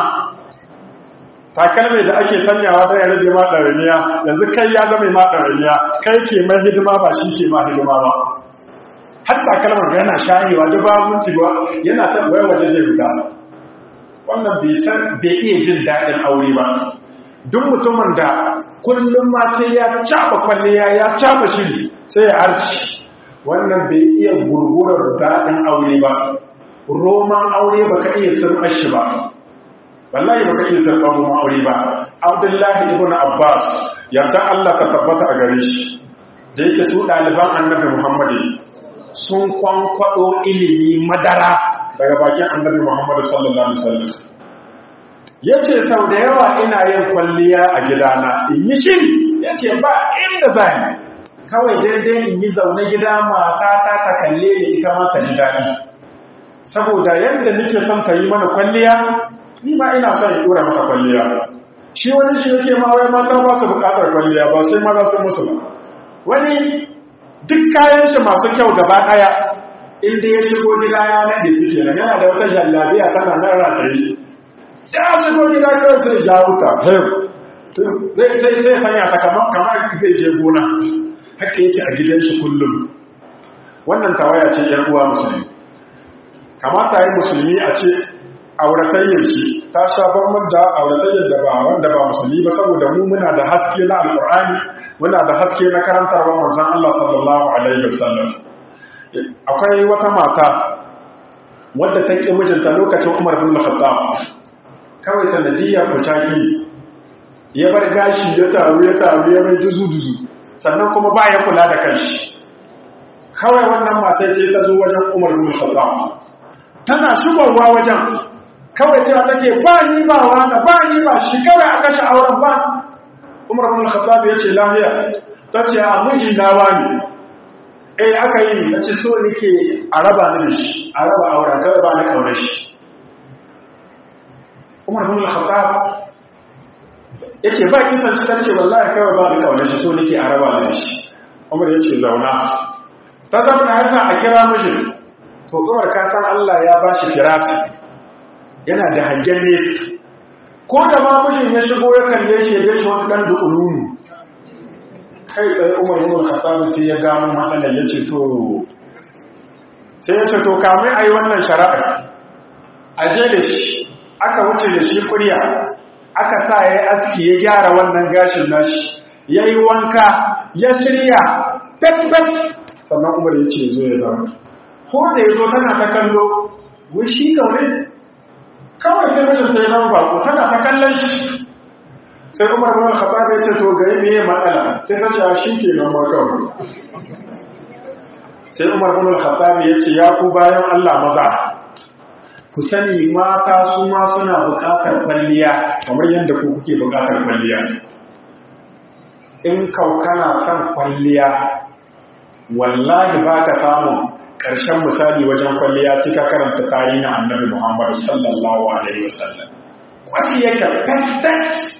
takalmi da ake sanyawa don ya rage ma ɗaramiya yanzu kai ya zama ma ɗaramiya kai ke mai hidima ba shi ke ma hidima ba har takalmar da yana shayewa duk ba minti ba yana ta wai waje zai fita wannan bai san bai iya jin daɗin aure ba duk mutumin da kullum ma sai ya caba kwalliya ya caba shiri sai ya arci wannan bai iya gurgurar daɗin aure ba roman aure baka iya tsirɓar shi ba wallahi baka iya tsirɓar roman aure ba abdullahi ibn abbas yarda allah ka tabbata a gare shi da yake su ɗaliban annabi muhammadu sun kwankwado ilimi madara daga bakin annabi Muhammad sallallahu alaihi wasallam yace sau da yawa ina yin kwalliya a gidana in yi shiri yace ba inda zan kawai daidai in yi zaune gida mata ta ta kalle ni ita ma ta ji daɗi saboda yadda nake son ta yi mana kwalliya ni ma ina son in dora mata kwalliya shi wani shi yake ma wai mata ba su bukatar kwalliya ba sai maza sun musu ba wani duk kayan shi masu kyau gaba daya inda ya shigo gida ya nade su kenan yana da wata jallabiya tana nan rataye ya shigo gida kawai sai ja wuta zai sai sanya ta kamar kamar zai je gona haka yake a gidan shi kullum wannan tawaya ce yan uwa musulmi kamata yi musulmi a ce auratayyar shi ta sha bambam da auratayyar da ba wanda ba musulmi ba saboda mu muna da haske na alkur'ani muna da haske na karantarwa manzon Allah sallallahu alaihi wasallam akwai wata mata wadda ta ƙi mijinta lokacin Umar bin Khattab kawai sanadiyya kucaki ya bar gashi ya taru ya taru ya mai duzu duzu sannan kuma ba ya kula da kanshi kawai wannan matar sai ta zo wajen Umar bin Khattab tana shigowa wajen kawai cewa take ba ni ba wani ba ni ba shi kawai a kashe auren ba umar bin khattab ya ce lafiya ta ce a miji na wani eh aka yi ni ce so nake a raba ni da shi a raba auren kawai ba ni kaunar shi umar bin khattab ya ce ba kin san ta ce wallahi kawai ba ni kaunar shi so nake a raba ni da shi umar ya ce zauna ta zama na yasa a kira mijin to umar ka san Allah ya ba shi firasa yana da hangen ne ko da ma mijin ya shigo ya kalle shi ya shi wani dan dukununu kai tsaye umar ibn khattab sai ya gano matsalar ya ce to sai ya ce to kamar ayi wannan shari'a a je da shi aka wuce da shi kuriya aka sa ya yi aski ya gyara wannan gashin nashi ya yi wanka ya shirya fes-fes sannan umar ya ce zo ya zama ko da ya zo tana ta kallo wai shi kawai kawai sai mijin sai zama bako tana ta kallon shi sai umar bin khattab ya ce to gari me matsala sai ta ce shi ke nan ma kawai sai umar bin khattab ya ce ya ku bayan Allah maza ku sani mata su ma suna buƙatar kwalliya kamar yadda ku kuke buƙatar kwalliya in kau kana son kwalliya wallahi ba ka samun ƙarshen misali wajen kwalliya sai ka karanta tarihin annabi muhammad sallallahu alaihi wasallam kwalliyarka fesfes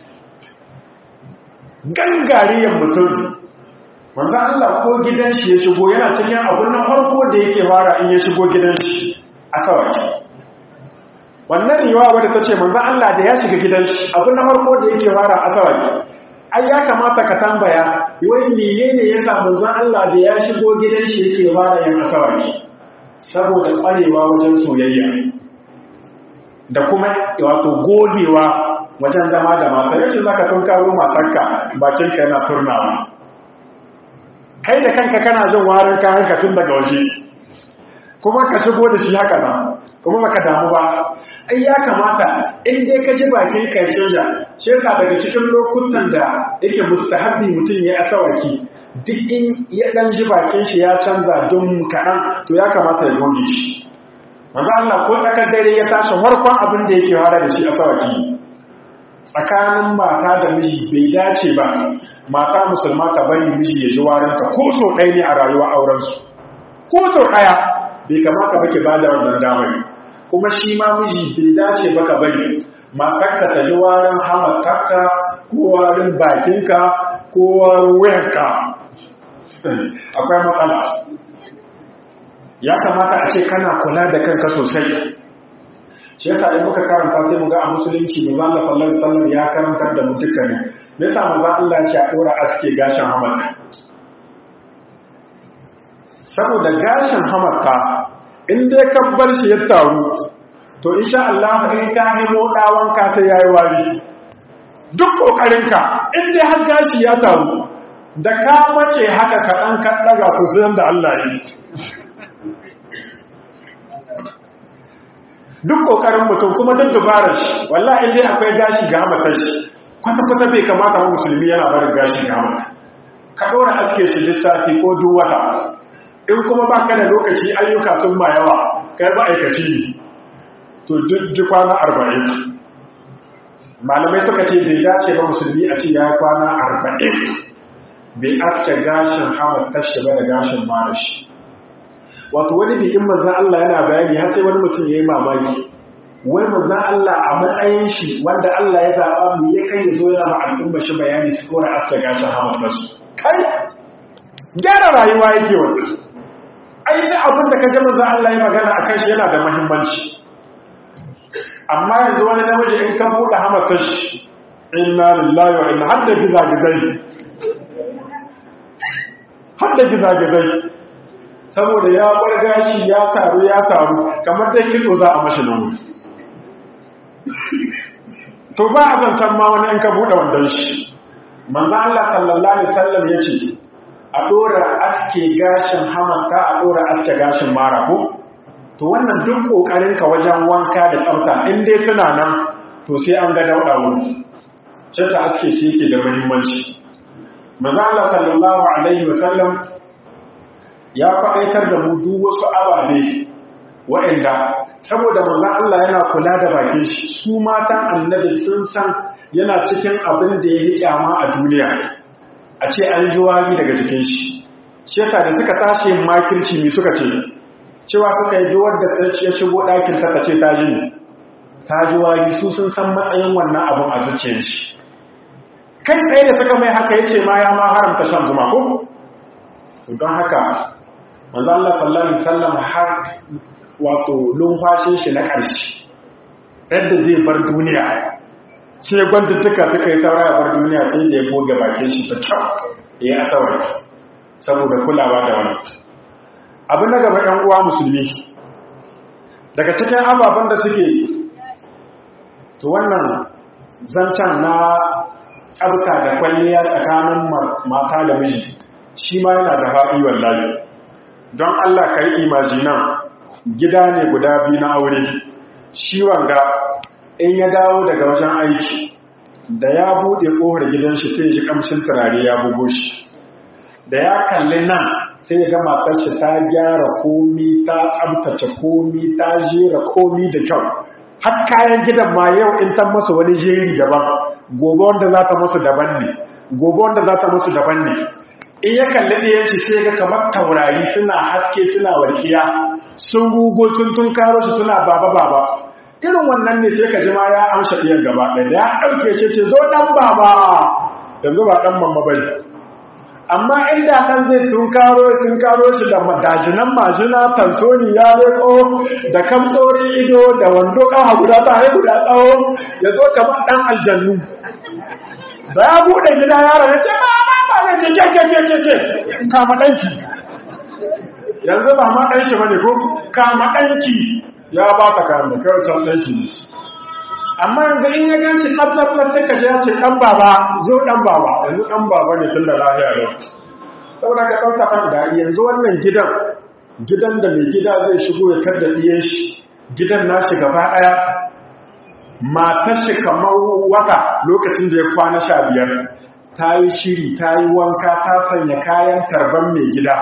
gangariyar mutum manzo Allah ko gidan shi ya shigo yana cikin abun na farko da yake fara in ya shigo gidan shi a sawaki wannan riwaya wadda ta ce manzo Allah da ya shiga gidan shi abun na farko da yake fara a sawaki ai ya kamata ka tambaya wai menene ya sa manzo Allah da ya shigo gidan shi yake fara yin asawaki saboda kwarewa wajen soyayya da kuma wato gogewa wajen zama da mata yace zaka tunkaro matarka bakinka yana turnawa kai da kanka kana jin warin kayan ka tun daga waje kuma ka shigo da shi haka nan kuma baka damu ba ai ya kamata in dai ka ji bakin ka canja shi yasa daga cikin lokutan da yake mustahabbi mutum ya asawaki duk in ya dan ji bakin shi ya canza don kaɗan to ya kamata ya goge shi manzo Allah ko tsakar dare ya tashi farkon abin da yake fara da shi asawaki tsakanin mata da miji bai dace ba mata musulma ta bari miji ya ji warinta ko so ɗaya ne a rayuwa aurensu ko so ɗaya bai kamata ba ke ba da wannan damar kuma shi ma miji bai dace ba ka bari matarka ta ji warin hamatarka ko warin bakinka ko warin wuyanka akwai matsala ya kamata a ce kana kula da kanka sosai shi yasa in muka karanta sai mu ga a musulunci manzo Allah sallallahu alaihi wasallam ya karantar da mu dukkanin me yasa manzo Allah ya ce a dora aske gashin hamata saboda gashin hamata in dai ka bar shi ya taru to insha Allah in ka nemo dawan ka sai yayi wari duk kokarin ka in dai har gashi ya taru da ka mace haka ka dan ka daga ku sai da Allah yi duk kokarin mutum kuma duk dubarar shi wallahi dai akwai gashi ga hamatar shi kwata-kwata bai kamata wa musulmi yana barin gashi ga hamata ka ɗora aske shi lissafi ko duk wata in kuma ba ka da lokaci ayyuka sun ma yawa kai ba aikaci ne to duk kwana arba'in malamai suka ce bai dace ba musulmi a ce ya kwana arba'in bai aske gashin hamatar shi ba da gashin mara shi wato wani bikin manzan Allah yana bayani har sai wani mutum ya yi mamaki wai manzan Allah a matsayin shi wanda Allah ya zaɓa mu ya kai ya zo yana ma al'umma shi bayani su kora aska gashin hamatarsu kai gyara rayuwa yake wani ainihin abin da ka ji manzan Allah ya magana a kan shi yana da mahimmanci amma yanzu wani namiji in kan buɗe hamatar shi inna lillahi wa inna hadda gizagizai hadda gizagizai saboda ya bar gashi ya taru ya taru kamar dai kitso za a mashi nan to ba a zancen ma wani in ka buɗe wandon shi manzo Allah sallallahu alaihi wasallam yace a dora aske gashin hamanta a dora aske gashin mara ko to wannan duk kokarin ka wajen wanka da tsafta in dai suna nan to sai an ga dauda wuri sai ta aske shi yake da muhimmanci manzo Allah sallallahu alaihi wasallam ya faɗaitar da mu duk wasu ababe waɗanda saboda manzon Allah yana kula da bakin shi su matan annabi sun san yana cikin abin da ya yi kyama a duniya a ce an ji wari daga jikin shi shi yasa da suka tashi yin makirci ne suka ce cewa suka yi duwar da ya shigo ɗakin ta ce ta ji ta ji wari su sun san matsayin wannan abin a zuciyar shi kai tsaye da suka mai haka ya ce ma ya ma haramta shan zuma ko don haka manzo Allah sallallahu alaihi wasallam har wato lumfashin shi na ƙarshe yadda zai bar duniya sai gwantuttuka suka yi saura ya bar duniya sai da ya goge bakin shi ta kyau ya yi asawar saboda kulawa da wani abu na gaba ‘yan uwa musulmi daga cikin ababen da suke to wannan zancen na tsabta da kwalliya tsakanin mata da miji shi ma yana da haɗi wallahi don Allah ka yi imajinan gida ne guda biyu na aure shi wanga in ya dawo daga wajen aiki da ya buɗe ƙofar gidan shi sai ji kamshin turare ya bugo shi da ya kalli nan sai ya ga matar shi ta gyara komi ta tsabtace komi ta jera komi da kyau har kayan gidan ma yau in ta masa wani jeri daban gobe wanda za ta musu daban ne gobe wanda za ta musu daban ne in ya kalli ɗiyan shi sai ga kamar taurari suna haske suna walƙiya sun rugo sun tunkaro shi suna baba baba irin wannan ne sai ka ji ma ya amsa ɗiyan gaba ɗaya da ya ɗauke ce ce zo ɗan baba yanzu ba ɗan mamma bane amma inda kan zai tunkaro tunkaro shi da dajinan majina tansoni ya leko da kamtsorin ido da wando kaha guda ta haihu da tsawo ya zo kamar dan aljannu da ya bude gida yaron ya ce ba ba ba ne ce ke ke ke ke kama danki yanzu ba ma dan shi bane ko kama danki ya ba ta kama kai can danki ne amma yanzu in ya gan shi tsabtsabtsar sai ka je ya ce ɗan baba zo ɗan baba yanzu ɗan baba ne tun da lafiya yau saboda ka ɗauka kan da yanzu wannan gidan gidan da mai gida zai shigo ya kar da ɗiyan shi gidan nashi gaba ɗaya matar shi kamar wata lokacin da ya kwana sha biyar ta yi shiri ta yi wanka ta sanya kayan tarban mai gida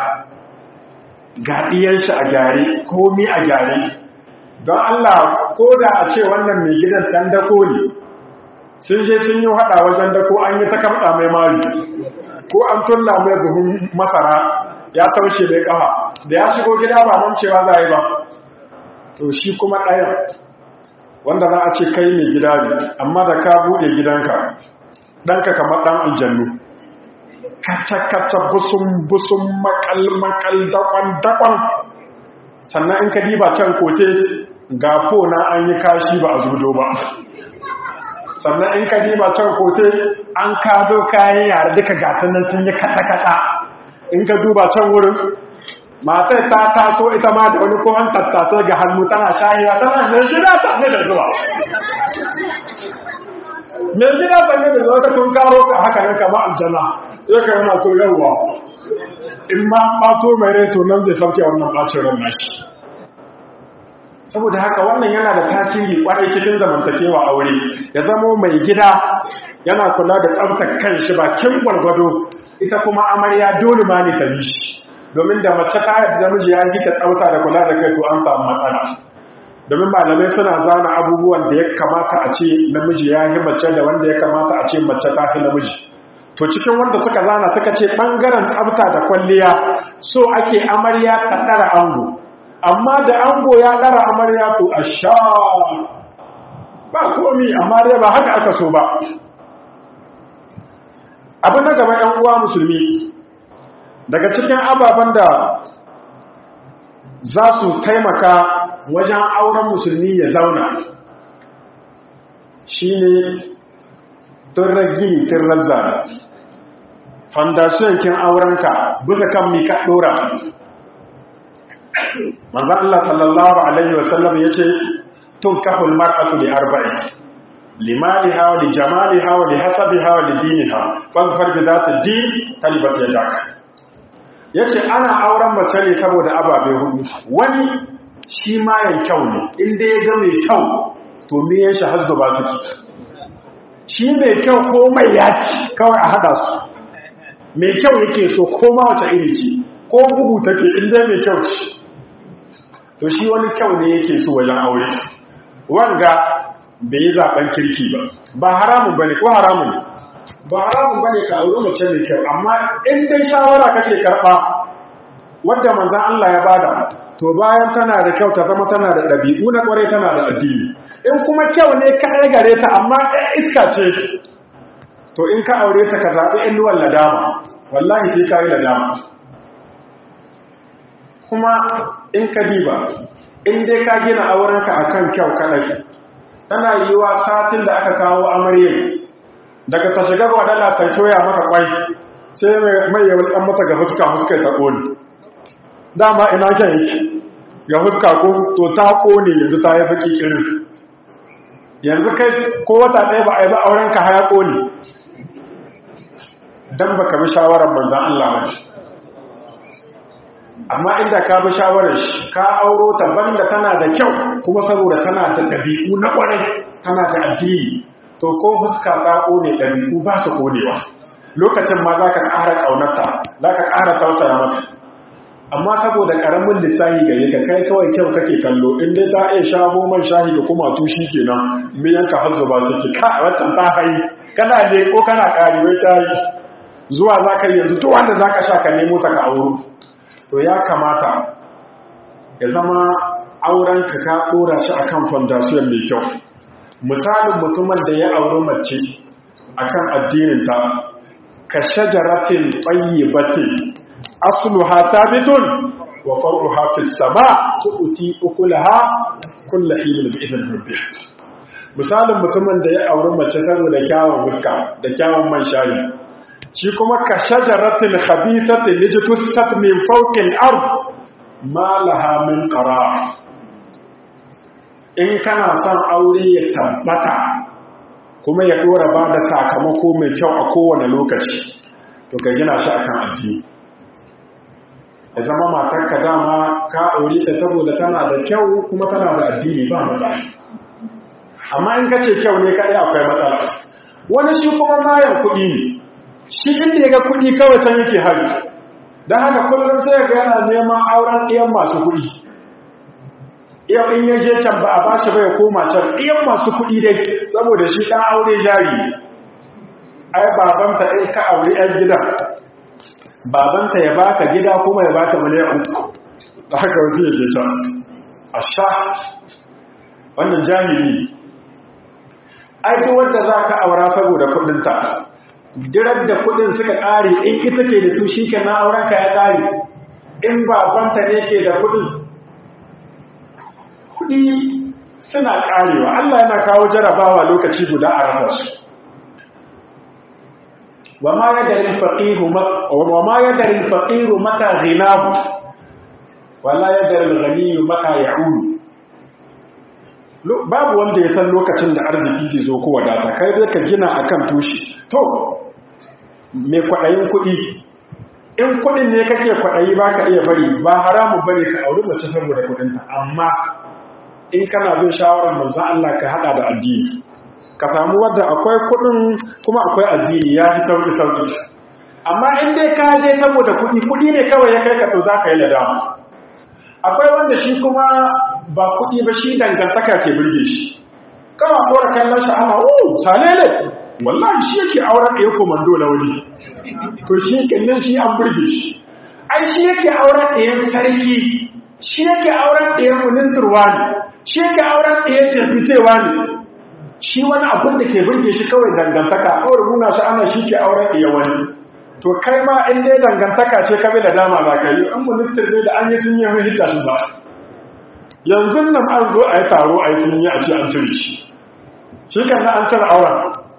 ga ɗiyan shi a gyare komi a gyare don Allah ko da a ce wannan mai gidan ɗan dako ne sun je sun yi haɗa wajen dako an yi ta kamɗa mai mari ko an tulla mai buhun masara ya taushe mai ƙafa da ya shigo gida ba nan cewa za yi ba to shi kuma ɗayan wanda za a ce kai mai gida ne amma da ka buɗe gidanka ɗanka kamar ɗan aljannu kacce-kacce busun-busun makal-makal dakon-dakon sannan in ka diba can kote ga na an yi kashi ba a zudo ba sannan in ka diba can kote an kado kayan yare duka gatanan sun yi kata-kata in ka duba can wurin matar ta taso ita ma da wani kohan tattasa ga hannu tana shahiya tana mai gida sanye da zuwa mai gida sanye da zuwa ka tun karo ka haka nan kama aljanna sai ka yana to yawwa in ma ɓato mai rai to nan zai sauke wannan ɓacin ran nashi saboda haka wannan yana da tasiri kwarai cikin zamantakewa aure ya zamo mai gida yana kula da tsaftar kanshi bakin gwargwado ita kuma amarya dole ma ne ta yi shi domin da mace ta yadda namiji ya yi ta tsafta da kula da kai to an samu matsala domin malamai suna zana abubuwan da ya kamata a ce namiji ya yi mace da wanda ya kamata a ce mace ta fi namiji to cikin wanda suka zana suka ce ɓangaren tsafta da kwalliya so ake amarya ta ɗara ango amma da ango ya ɗara amarya to a sha ba komi amma dai ba haka aka so ba abin na gaba ‘yan uwa musulmi daga cikin ababen da za su taimaka wajen auren musulmi ya zauna shi ne turragini turrazzara fandasiyon kin aurenka bisa kan mika ɗora manzan Allah sallallahu Alaihi wasallam ya ce tun kafin mar'atu da arba'in limaliha wa lijamaliha wa lihasabiha wa lidiniha fazfar bi zata din talibat yadaka yace ana auren mace ne saboda ababe hudu wani shi ma yan kyau ne inda ya ga mai kyau to me yan shi hazzu ba su shi mai kyau ko mai yaci kawai a hada su mai kyau yake so ko ma wace iri ce ko bugu take inda mai kyau ce to shi wani kyau ne yake so wajen aure wanga bai yi zaben kirki ba ba haramun bane ko haramun ne ba haramun bane ka auri mace mai kyau amma in dai shawara kake karba wanda manzon Allah ya bada to bayan tana da kyau ta zama tana da dabi'u na kware tana da addini in kuma kyau ne ka gare ta amma ɗan iska ce to in ka aure ta ka zaɓi inuwar ladama wallahi sai ka yi ladama kuma in ka diba in dai ka gina aurenka akan kyau kaɗai tana yiwa satin da aka kawo amarya daga ta shiga wadala ta shoya maka kwai sai mai yawon ɗan mata ga fuska fuska ta ƙone dama ina kyan yake ga fuska ko to ta ƙone yanzu ta yi faƙi irin yanzu kai ko wata ɗaya ba a yi ba auren ka haya ƙone don ba ka bi shawarar manzan Allah ba amma inda ka bi shawarar shi ka auro ta banda tana da kyau kuma saboda tana da ɗabi'u na ƙwarai tana da addini to ko fuska ta ƙone ɗabi'u ba su ƙonewa lokacin ma za ka ƙara ƙaunarta za ka ƙara tausaya mata amma saboda karamin lissahi gare ka kai kawai kyau kake kallo in dai ta iya shago man shahi da kuma tushi kenan miyan ka har zuba suke ka wacce ta hayi kana ne ko kana kari wai ta yi zuwa zaka yanzu to wanda zaka sha ka nemo ta ka auro to ya kamata ya zama auren ka ka dora shi akan foundation mai kyau misalin mutumin da ya auri mace akan addinin ta ka shajaratin tayyibatin asluha thabitun wa far'uha fis sama' tu'ti ukulaha kullu hin bi idin rabbih misalin mutumin da ya auri mace saboda kyawun fuska da kyawun man shayi shi kuma ka shajaratin khabithatin lijtusat min fawqil ard ma laha min qarar in kana son aure ya tabbata kuma ya dora ba da sakamako mai kyau a kowane lokaci to ka gina shi akan addini ya zama matarka dama ka aure ta saboda tana da kyau kuma tana da addini ba matsala amma in ka ce kyau ne kaɗai akwai matsala wani shi kuma mayan kuɗi ne shi inda ya ga kuɗi kawai can yake hari don haka kullum sai ga yana neman auren ɗiyan masu kuɗi yau in ya je can ba a ba shi bai koma can ɗiyan masu kuɗi dai saboda shi ɗan aure jari ai babanta ɗai ka aure ‘yan gidan babanta ya baka gida kuma ya baka miliyan uku da haka wajen ya je can a sha wannan jahili aiki wanda za ka aura saboda kudinta dirar da kudin suka ƙare in ita ke da tushi ke na aurenka ya ƙare in babanta ne ke da kudin kudi suna ƙarewa Allah yana kawo jarabawa lokaci guda a rasa su وما يدري الفقير وما يدري الفقير متى غناه ولا يدري الغني متى يعود babu wanda ya san lokacin da arziki zai zo ko wadata kai zai ka gina akan tushe to me kwaɗayin kuɗi in kuɗin ne kake kwaɗayi ba ka iya bari ba haramu bane ka auri mace saboda kuɗinta amma in kana bin shawarar manzon Allah ka hada da addini ka samu wadda akwai kudin kuma akwai addini ya fi sauki sauki amma in dai ka je saboda kudi kudi ne kawai ya kai ka to za ka yi ladama akwai wanda shi kuma ba kudi ba shi dangantaka ke birge shi kawai kora kallon shi ana uh salele wallahi shi yake auren ɗaya komando na wani to shi kallon shi an birge shi ai shi yake auren ɗayan sarki shi yake auren ɗayan muninturwa ne shi yake auren ɗayan tafitewa ne shi wani abin da ke burge shi kawai dangantaka kawai nuna shi ana shi ke auren iya wani to kai ma in dai dangantaka ce kabe da dama za ka yi an minister ne da an yi sun yi mai hita shi ba yanzu nan an zo a yi taro a yi sun yi a ce an cire shi shi kan na an cire auren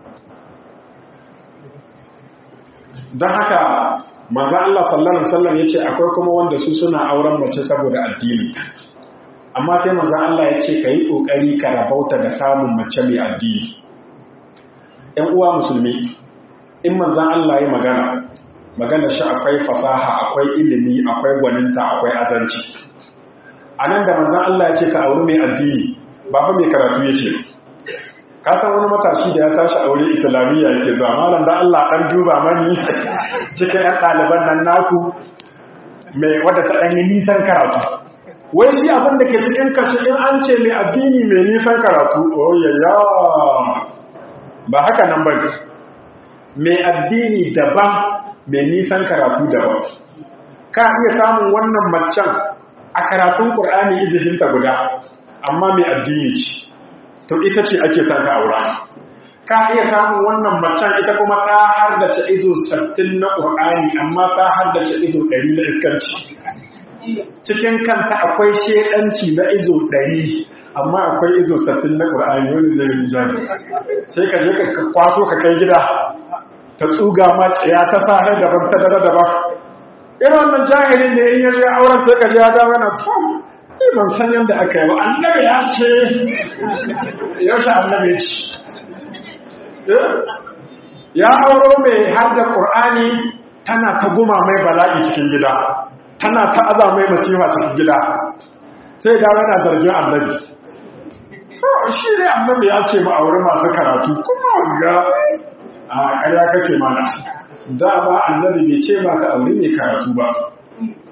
don haka maza Allah sallallahu alaihi wasallam yace akwai kuma wanda su suna auren mace saboda addini amma sai manzan Allah ya ce ka yi ƙoƙari ka rabauta da samun mace mai addini ‘yan uwa musulmi in manzan Allah ya magana magana shi akwai fasaha akwai ilimi akwai gwaninta akwai azanci a nan da manzan Allah ya ce ka auri mai addini ba fa mai karatu ya ce ka san wani matashi da ya tashi aure islamiyya yake zuwa malam da Allah ɗan duba mani cikin ‘yan ɗaliban nan naku mai wadda ta ɗanyi nisan karatu wai shi abin da ke cikin kashi in an ce mai addini mai nisan karatu oyayya ba haka nan bane mai addini daban mai nisan karatu daban ka iya samun wannan macen a karatun ƙur'ani izihinta guda amma mai addini ce to ita ce ake son ka aura ka iya samun wannan macen ita kuma ta hardace izo 60 na ƙur'ani amma ta hardace izo 100 na iskanci cikin kanta akwai shedanci na izo ɗari amma akwai izo sattin na ƙur'ani wani zai rinjani sai ka je ka kwaso ka kai gida ta tsuga ma ya ta sa har daban ta dare daban irin wannan jahilin da in yaje auren sai ka je ya dawo yana to ni ban san yadda aka yi ba annabi ya ce yaushe annabi ya ce ya auro mai har da ƙur'ani tana ta guma mai bala'i cikin gida tana ta aza mai masifa cikin gida sai da yana zargin annabi shi ne annabi ya ce ma'auri masu karatu kuma ga a ƙarya kake mana dama annabi bai ce maka aure mai karatu ba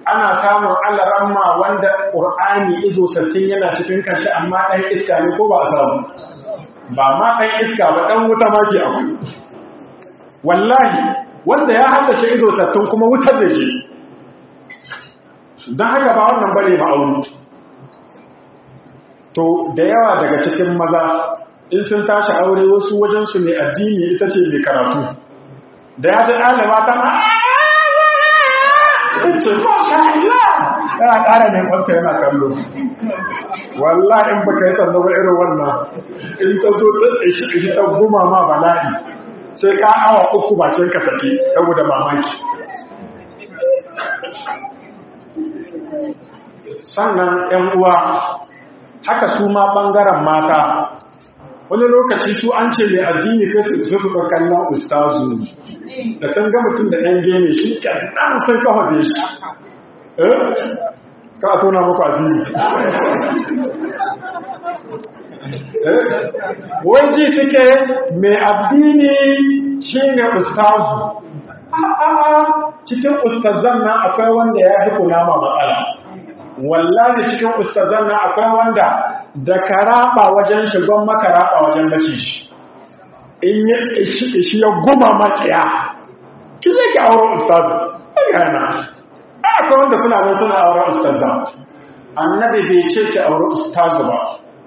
ana samun alaramma wanda ƙur'ani izo sattin yana cikin kanshi amma ɗan iska ne ko ba a samu ba ma ɗan iska ba ɗan wuta maki akwai wallahi wanda ya haddace izo sattin kuma wutar da ce don haka ba wannan bane ma'auni to da yawa daga cikin maza in sun tashi aure wasu wajensu mai addini ita ce mai karatu da ya ji ɗaliba ta ce masha Allah yana ƙara ne kwanta yana kallo wallahi in baka yi tsanda ba irin wannan in ta zo ta ishi ishi ta guma ma bala'i sai ka awa uku bakin ka sake saboda mamaki sannan ‘yan uwa haka su ma ɓangaren mata wani lokaci su an ce mai addini kai su su ga kallon ustazu da sun ga mutum da ɗan gene shi ƙarɗan sun kafa da shi eh ka a tona muku addini wai ji suke mai addini shi ne ustazu a'a cikin ustazan nan akwai wanda ya fi kunama matsala wallahi cikin ustazan nan akwai wanda da karaba wajen shigon makaraba wajen bashi shi in yi ishi ya guma makiya ki zai ki auren ustazu yana akwai wanda suna nan suna auren ustazu annabi bai ce ki auren ustazu ba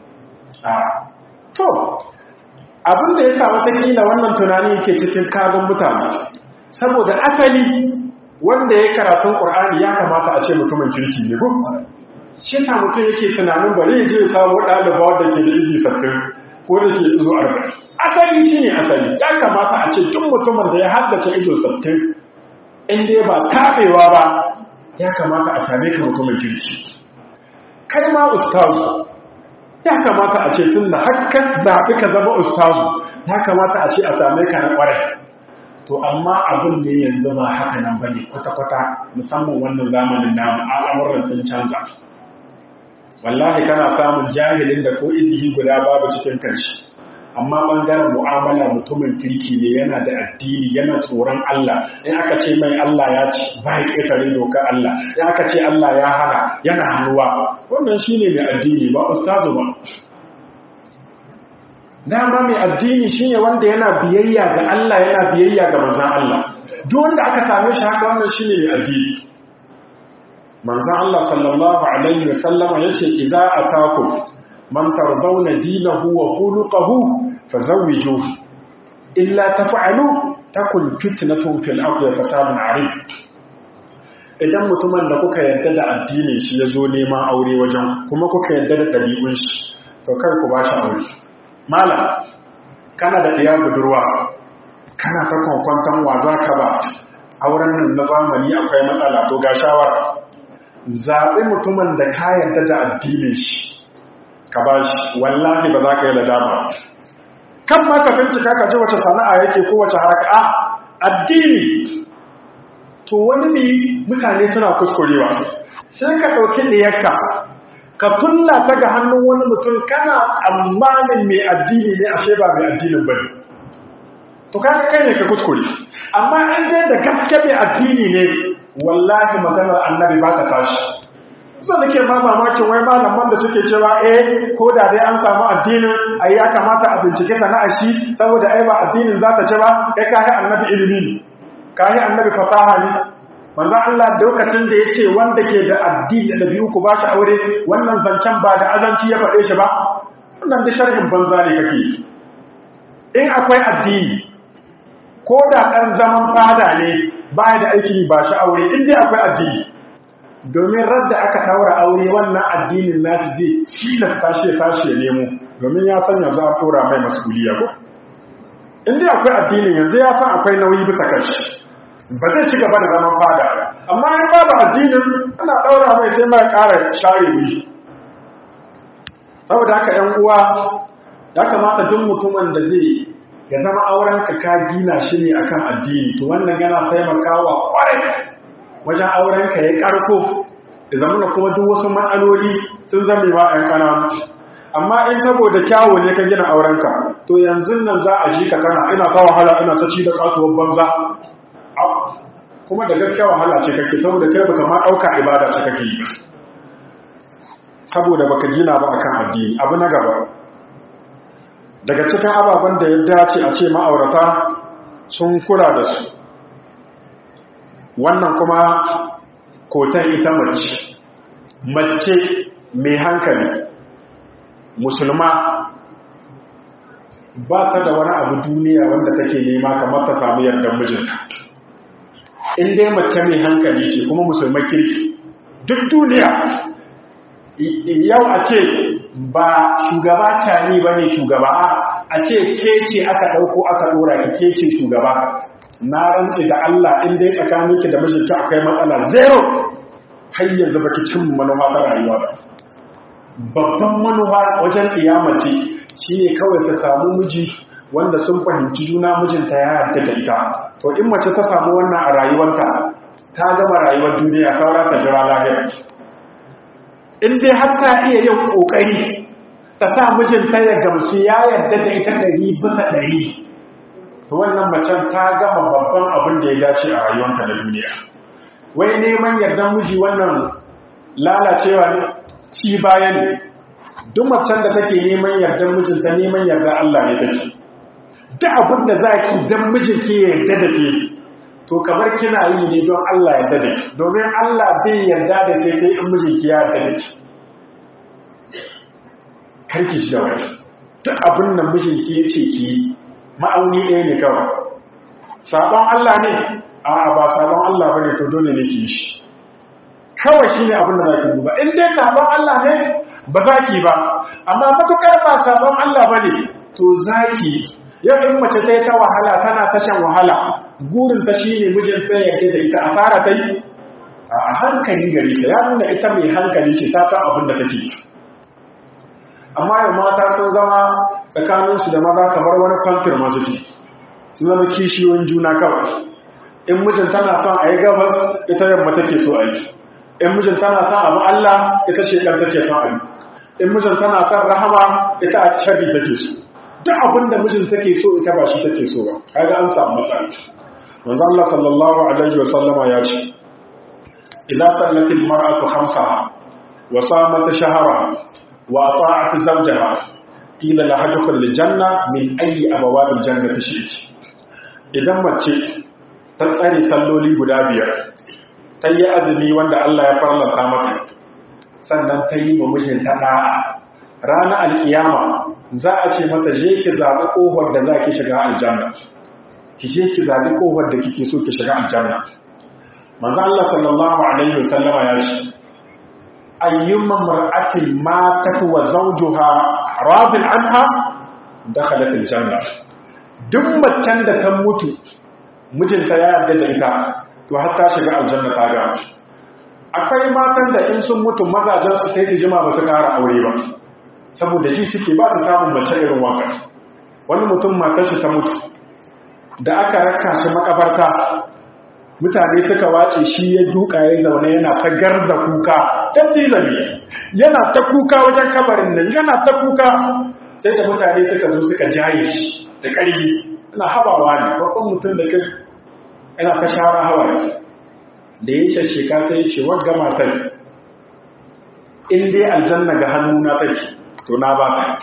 to abin da ya sa watakila wannan tunani ke cikin kagon mutane saboda asali wanda ya karatun ƙur'ani ya kamata a ce mutumin kirki ne ko shi sa mutum yake tunanin bari ya je ya samu ɗaliba wadda ke da izi sattin ko da ke izo arba'in asali shi ne asali ya kamata a ce duk mutumin da ya haddace izo sattin in dai ba taɓewa ba ya kamata a same ka mutumin kirki kai ma ustazu ya kamata a ce tun da hakan zaɓi ka zama ustazu ya kamata a ce a same ka na ƙwarai to amma abin ne yanzu ba haka nan bane kwata-kwata musamman wannan zamanin namu al'amuran sun canza wallahi kana samun jahilin da ko izihi guda babu cikin kanshi amma bangaren mu'amala mutumin kirki ne yana da addini yana tsoron Allah in aka ce mai Allah ya ci ba ya ƙetare doka Allah in aka ce Allah ya hana yana hannuwa wannan shine mai addini ba ustazu ba dama mai addini shine wanda yana biyayya ga Allah yana biyayya ga manzon Allah duk wanda aka same shi haka wannan shine mai addini manzon Allah sallallahu alaihi wasallama yace idza atakum man tardawna dinahu wa khuluquhu fazawwijuhu illa taf'alu takun fitnatun fil ardi fasadun arid idan mutumin da kuka yarda da addinin shi yazo neman aure wajen kuma kuka yarda da dabi'un shi to kar ku bashi aure malam kana da ɗiya budurwa kana ta kwankwanton wa za ka ba auren nan na zamani akwai matsala to ga shawara zaɓi mutumin da ka yarda da addinin shi ka ba shi wallahi ba za ka yi ladama kan ma ka bincika ka ji wace sana'a yake ko wace haraka a addini to wani ne mutane suna kuskurewa sai ka ɗauki ɗiyarka ka tulla ta ga hannun wani mutum kana tsammanin mai addini ne ashe ba mai addinin bane to kaga kai ne ka kuskure amma in dai da gaske mai addini ne wallahi maganar annabi ba ta tashi sai nake ma mamakin wai malaman da suke cewa eh ko da dai an samu addinin ai ya kamata a bincike sana'ar shi saboda ai ba addinin za ta ce ba kai kai annabi ilimi ne kai annabi fasaha ne manzo Allah lokacin da yace wanda ke da addini da biyu ku ba shi aure wannan zancen ba da azanci ya faɗe shi ba wannan da sharhin banza ne kake in akwai addini ko da ɗan zaman fada ne ba da aiki ba shi aure in dai akwai addini domin radda aka ɗaura aure wannan addinin nasu zai cilasta shi ya tashi ya nemo domin ya san yanzu an ɗora mai masuliya ko in dai akwai addinin yanzu ya san akwai nauyi bisa kanshi ba zai ci gaba da zaman fada amma in babu addinin ana ɗaura mai sai mai ƙara share wuri saboda haka ‘yan uwa ya kamata duk mutumin da zai ya zama aurenka ka gina shi ne akan addini to wannan yana taimakawa kwarai wajen aurenka ya karko da zamana kuma duk wasu matsaloli sun zame wa ‘yan ƙananu amma in saboda kyawo ne ka gina aurenka to yanzu nan za a shi ka kana ina ta wahala ina ta ci da katuwar banza kuma da gaskiya wahala ce kake saboda kai baka ma dauka ibada ce kake yi saboda baka gina ba akan addini abu na gaba daga cikin ababen da ya dace a ce ma'aurata sun kula da su wannan kuma kotan ita mace mace mai hankali musulma ba ta da wani abu duniya wanda take nema kamar ta samu yardar mijinta in dai mace mai hankali ce kuma musulman kirki duk duniya yau a ce ba shugaba tani ba ne shugaba a ce ke ce aka ɗauko aka ɗora ki ke ce shugaba na rantse da Allah in dai tsakaninki da mijinki akwai matsala zero har yanzu baki cin manufa ta rayuwa ba babban manufa wajen kiyamace shine kawai ta samu miji wanda sun fahimci juna mijinta ya yarda da ita to in mace ta samu wannan a rayuwarta ta gama rayuwar duniya saura ta jira lahira in dai har ta iya yin kokari ta sa mijinta ya gamsu ya yarda da ita ɗari bisa ɗari to wannan macen ta gama babban abin da ya dace a rayuwarta na duniya wai neman yardan miji wannan lalacewa ne ci baya ne duk macen da take neman yardan mijinta neman yarda Allah ne take duk abin da za ki dan mijinki ya yarda da ke to kamar kina yi ne don Allah ya yarda da ki domin Allah bai yarda da ke sai in mijinki ya yarda da ki karki shi da wani duk abin da mijinki ya ce ki ma'auni ɗaya ne kawai sabon Allah ne a'a ba sabon Allah bane to dole ne ki shi kawai shine abin da zaki duba in dai sabon Allah ne ba za ki ba amma matukar ba sabon Allah bane to zaki yau in mace ta yi ta wahala tana ta shan wahala gurin ta shine mijin ta yadda da ita asara ta yi a hankali gari ta ya nuna ita mai hankali ce ta san abin da take amma yau mata sun zama tsakaninsu da maza kamar wani kwamfir masu ke sun zama kishiyoyin juna kawai in mijin tana son a yi gabas ita yamma take so a yi in mijin tana son abu Allah ita shekar take son a yi in mijin tana son rahama ita a shari take so duk abin da mijin take so ita ba shi take so ba kaga an samu matsala manzo Allah sallallahu alaihi wa sallama ya ce idza sallatil mar'atu khamsaha wa samat shahraha wa ata'at zawjaha qila laha dukhul janna min ayyi abwabil jannati shi'ti idan mace ta tsare salloli guda biyar ta yi azumi wanda Allah ya farlanta mata sannan ta yi wa mijinta da'a ranar alkiyama za a ce mata je ki zaɓi ƙofar da za ki shiga aljanna ki je ki zaɓi ƙofar da kike so ki shiga aljanna manzo Allah sallallahu alaihi wasallama ya ce ayyumma mar'atin matat wa zawjuha radin anha dakhalat aljanna duk macen da ta mutu mijinta ya yarda da ita to har ta shiga aljanna ta ga akwai matan da in sun mutu mazajen su sai su jima ba su kara aure ba saboda ji suke ba su samun mace irin wanka wani mutum matar shi ta mutu da aka raka shi makabarta mutane suka wace shi ya duka ya zaune yana ta garza kuka dan tilami yana ta kuka wajen kabarin nan yana ta kuka sai da mutane suka zo suka jaye shi da ƙarfi ina habawa ne babban mutum da kai ina ta shara hawa da ya shasheka sai ya ce wadda matar in dai aljanna ga hannuna take to na ba ta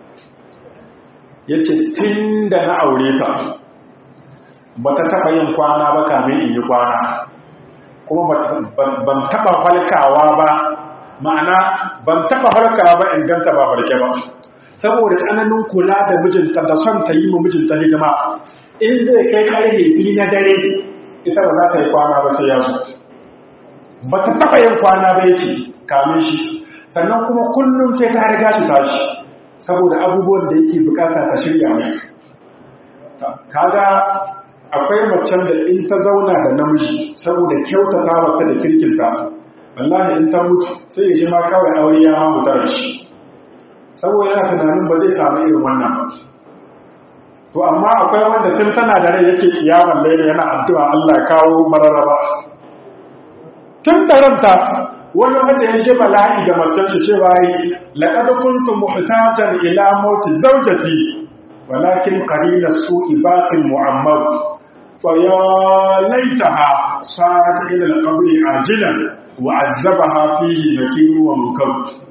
ya ce tun da na aure ta ba ta taɓa yin kwana ba kamin in yi kwana kuma ban taɓa falkawa ba ma'ana ban taɓa falkawa ba in ganta ba farke ba saboda tsananin kula da mijinta da son ta yi ma mijinta hidima in zai kai karfe biyu na dare ita ba za ta yi kwana ba sai ya zo ba ta taɓa yin kwana ba yake kamin shi sannan kuma kullum sai ta riga shi tashi saboda abubuwan da yake bukata ta shirya mai kaga akwai macen da in ta zauna da namiji saboda kyautata mata da kirkinta wallahi in ta mutu sai ya ji ma kawai aure ya ma mutar shi saboda yana tunanin ba zai samu irin wannan ba to amma akwai wanda tun tana da rai yake kiyaman laila yana addu'a Allah ya kawo mararaba tun da ranta wani wanda ya shi bala'i ga macen shi cewa yi laqad kuntu muhtajan ila mauti zawjati walakin qarina su'i baqin mu'ammar fa ya laitaha sarat ila al-qabr ajilan wa azabaha fihi nakiru wa munkar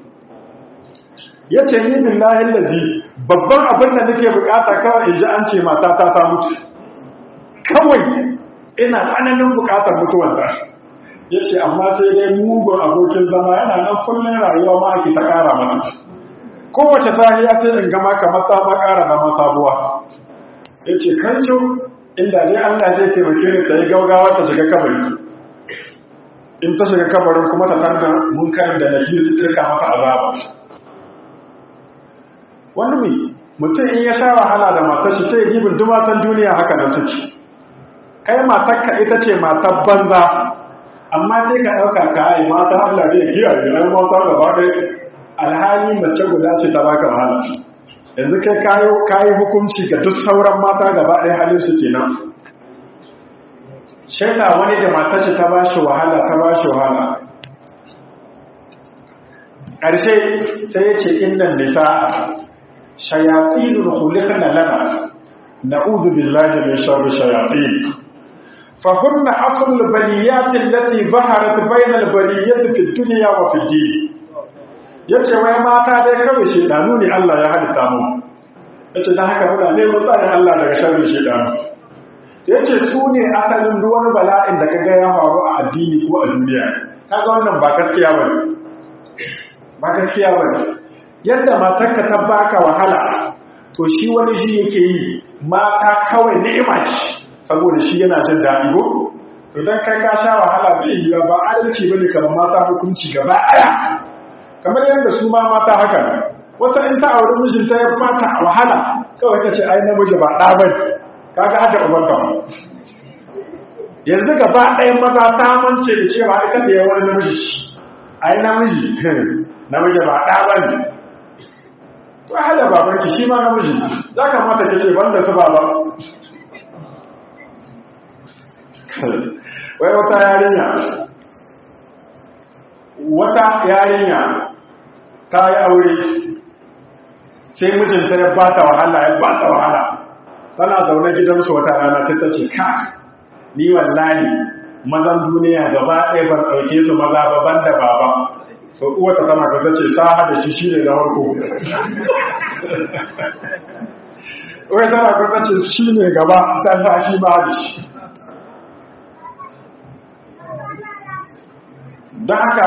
yace ni billahi allazi babban abin da nake bukata kawai in ji an ce matata ta mutu kawai ina tsananin bukatar mutuwar ya ce amma sai dai mugun abokin zama yana nan kullum rayuwa ma ake ta kara mata kowace sahiya sai in gama kamar ta ma kara zama sabuwa ya ce kancin inda dai allah zai taimake ni ta yi gaugawa ta shiga kabari in ta shiga kabarin kuma ta tanda munkarin da nafi su tsirka mata azaba wani mai mutum in ya sha wahala da matar shi sai ya gibin dumatan duniya haka da suke kai matarka ita ce matar banza amma sai ka ɗauka ka yi mata Allah zai kiyaye ai mata gaba ɗaya alhali mace guda ce ta baka wahala yanzu kai kayo kayi hukunci ga duk sauran mata gaba ɗaya halin su kenan shaida wani da matar shi ta bashi wahala ta bashi wahala ƙarshe sai ya ce innan nisa'a shayatinul khuliqna lana na'udhu billahi min sharri shayatin فهن أصل البليات التي ظهرت بين البليات في الدنيا وفي الدين yace wai mata dai kawai shedanu ne Allah ya halitta mu yace dan haka muna neman tsarin Allah daga sharrin shedanu yace su ne asalin duk wani bala'in da kaga ya faru a addini ko a duniya kaga wannan ba gaskiya bane ba gaskiya bane yadda matarka ta baka wahala to shi wani shi yake yi mata kawai ni'ima ce saboda shi yana jin daɗi ko to dan kai ka sha wahala bai yi ba adalci bane kamar mata hukunci gaba ɗaya kamar yadda su ma mata haka ne wata in ta auri mijinta ya fata wahala kawai ta ce ai namiji ba ɗa bane kaga hada ubanta yanzu gaba ɗaya maza ta mance da cewa ita da yawan namiji ai namiji namiji ba ɗa bane to hada babanki shi ma namiji za ka mata kace banda su baba wai wata yarinya wata yarinya ta yi aure sai mijinta ya bata wahala ya bata wahala tana zaune gidansu wata rana sai ta ce ka ni wallahi mazan duniya gaba ɗaya ban ɗauke su maza baban da baba so uwata tana ka ce sa da shi shi ne na harko wai tana ka ce shi ne gaba sai shi ma da shi don haka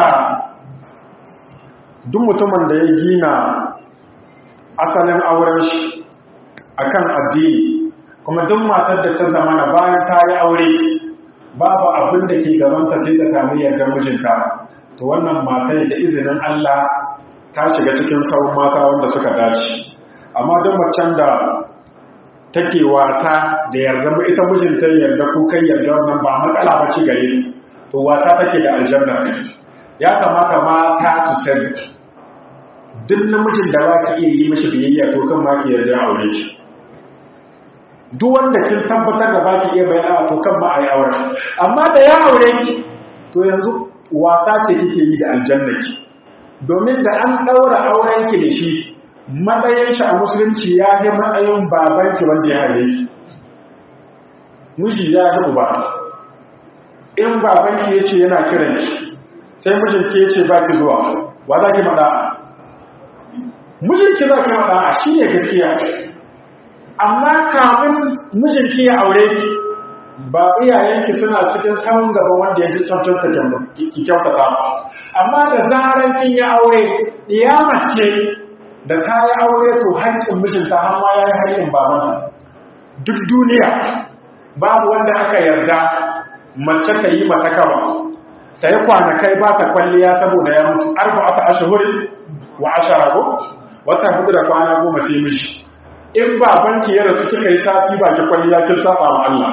duk mutumin da ya gina asalin auren shi akan addini kuma duk matar da ta zamana bayan ta yi aure babu abin da ke gabanta sai ta sami yardar mijinta to wannan matar da izinin Allah ta shiga cikin sauran mata wanda suka dace amma duk macen da take wasa da yarda ita mijinta yarda ko kai yarda wannan ba matsala ba ci gare to wasa take da aljanna ya kamata mata su sani duk namijin da ba ka iya yi mashi biyayya to kan ma ki yarda aure shi duk wanda kin tabbatar da ba ki iya bayyana to kan ma a yi aure amma da ya aure ki to yanzu wasa ce kike yi da aljanna ki domin da an daura auren ki da shi matsayin shi a musulunci ya yi matsayin babanki wanda ya haife ki miji ya yi uba in babanki ya ce yana kiran ki sai mijinki ya ce ba ki zuwa wa za ki maɗa mijinki za ki maɗa a shi ne gaskiya amma kafin mijinki ya aure ki ba iyayenki suna cikin samun gaba wanda ya ji cancanta ki kyautata amma da zarar kin ya aure ɗiyama ce da ta yi aure to haƙƙin mijinta har ma ya yi haƙƙin babanta duk duniya babu wanda aka yarda mace ta yi mata kawa ta yi kwanakai ba ta kwalliya saboda ya mutu arba aka ashahuri wa ashara ko wata hudu da kwana goma sai mishi in babanki ya rasu kika yi sati ba ki kwalliya kin saba wa Allah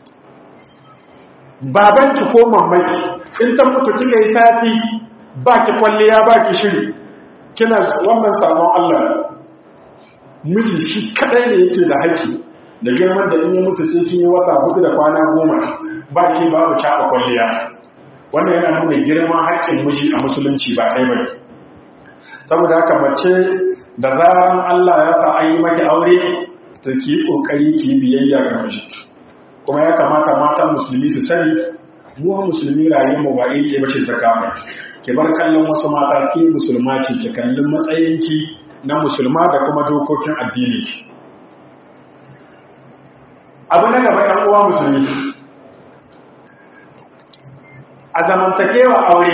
babanki ko mamaki in ta mutu kika yi sati ba ki kwalliya ba ki shiri kina wannan sabon Allah miji shi kadai ne yake da haƙƙi da girman da in ya mutu sai kin yi wata hudu da kwana goma ba ki babu caɓa kwalliya wannan yana nuna girman haƙƙin miji a musulunci ba ɗaya bane saboda haka mace da zaran Allah ya sa an yi maki aure to ki yi kokari ki yi biyayya ga miji kuma ya kamata matan musulmi su sani mu musulmi rayuwar mu ba iri ɗaya bace ta kama ki bar kallon wasu mata ke musulma ce ki kallon matsayinki na musulma da kuma dokokin addini abu na gaba ɗan uwa musulmi a zamantakewa aure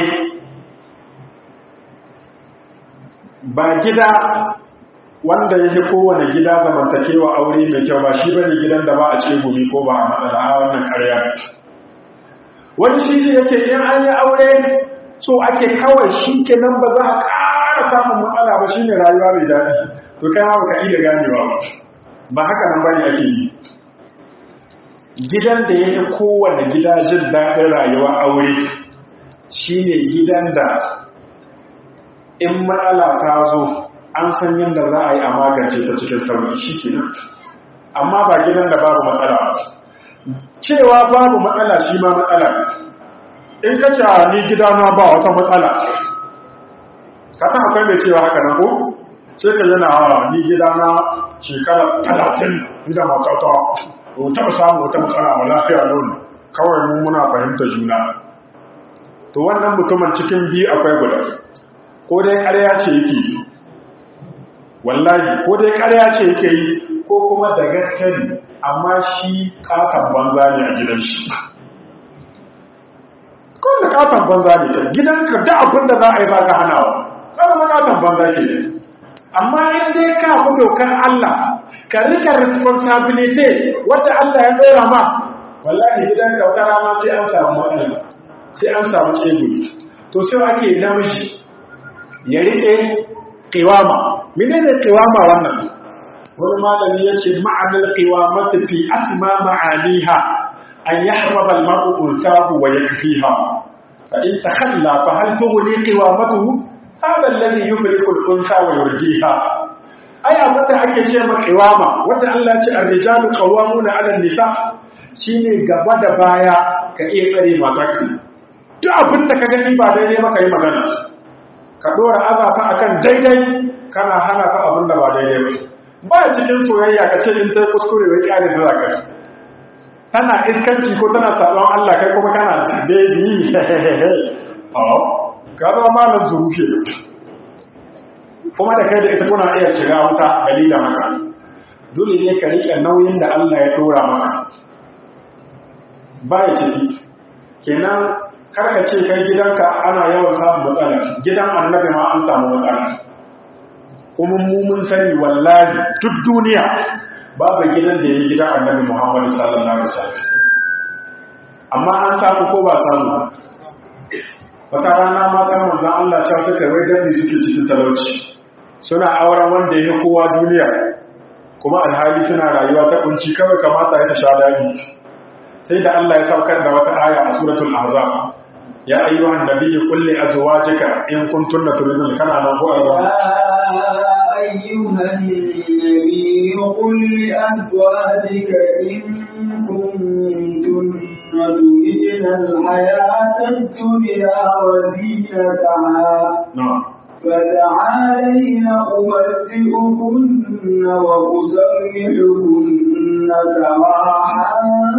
ba gida wanda yake kowane gida zamantakewa aure mai kyau ba shi bane gidan da ba a ce gumi ko ba a matsala a wannan ƙarya wani shi shi yake in an yi aure so ake kawai shi ke nan ba za a ƙara samun matsala ba shi ne rayuwa mai daɗi to kai ma baka iya ganewa ba ba haka nan bane ake yi gidan da yake kowane gida jin daɗin rayuwa aure shine gidan da in matsala ta zo an san yadda za a yi a magance ta cikin sauki shi ke nan amma ba gidan da babu matsala cewa babu matsala shi ma matsala in ka ce ni gidana ba wata matsala ka san akwai mai cewa haka nan ko sai ka yana hawa ni gidana shekara talatin da matata ko taɓa samun wata matsala ba lafiya launi kawai mu muna fahimta juna to wannan mutumin cikin biyu akwai guda ko dai ƙarya ce yake yi wallahi ko dai ƙarya ce yake yi ko kuma da gaske ne amma shi katon banza ne a gidan shi ko da katon banza ne ta gidanka da abin da za a yi ba ka hanawa ɗan katon banza ke amma in dai ka fi dokar Allah ka rika responsibility wadda Allah ya ɗora ma wallahi gidanka wata rana sai an samu matsala sai an samu tsegumi to sai ake namiji ya rike qiwama menene qiwama wannan wani malami yace ma'anar qiwamati fi asma ma'aniha an yahraba al-mar'u unsahu wa yakfiha fa in takhalla fa hal tughni qiwamatuhu hada alladhi yufriqu al-unsa wa yurdiha ai abinda ake ce ma qiwama wanda Allah ya ce ar-rijalu qawwamuna 'ala an-nisa shine gaba da baya ka iya tsare matarka duk abinda ka gani ba daidai ba ka yi magana ka dora azafa akan daidai kana hana ta abin da ba daidai ba ba cikin soyayya ka ce in tai kuskure wai kyale da zaka tana iskanci ko tana sabon Allah kai kuma kana baby oh ka ba malam zuruke kuma da kai da ita kuna iya shiga wuta dalilin haka dole ne ka rike nauyin da Allah ya dora maka ba ya ciki kenan karka ce kai gidanka ana yawan samun matsala gidan annabi ma an samu matsala kuma mu mun sani wallahi duk duniya babu gidan da ya yi gidan annabi muhammadu sallallahu alaihi wasallam amma an samu ko ba samu wata rana matan manzan Allah ta suka wai dadi suke cikin talauci suna auren wanda ya kowa duniya kuma alhali suna rayuwa ta kunci kawai kamata ya ta sha dadi sai da Allah ya saukar da wata aya a suratul ahzab يا أيها النبي قل لأزواجك إن كنتن تريدن كان أنا هو يا أيها النبي قل لأزواجك إن كنتن تريدن الحياة الدنيا وزينتها نعم فتعالين أمتئكن وأسرحكن سراحا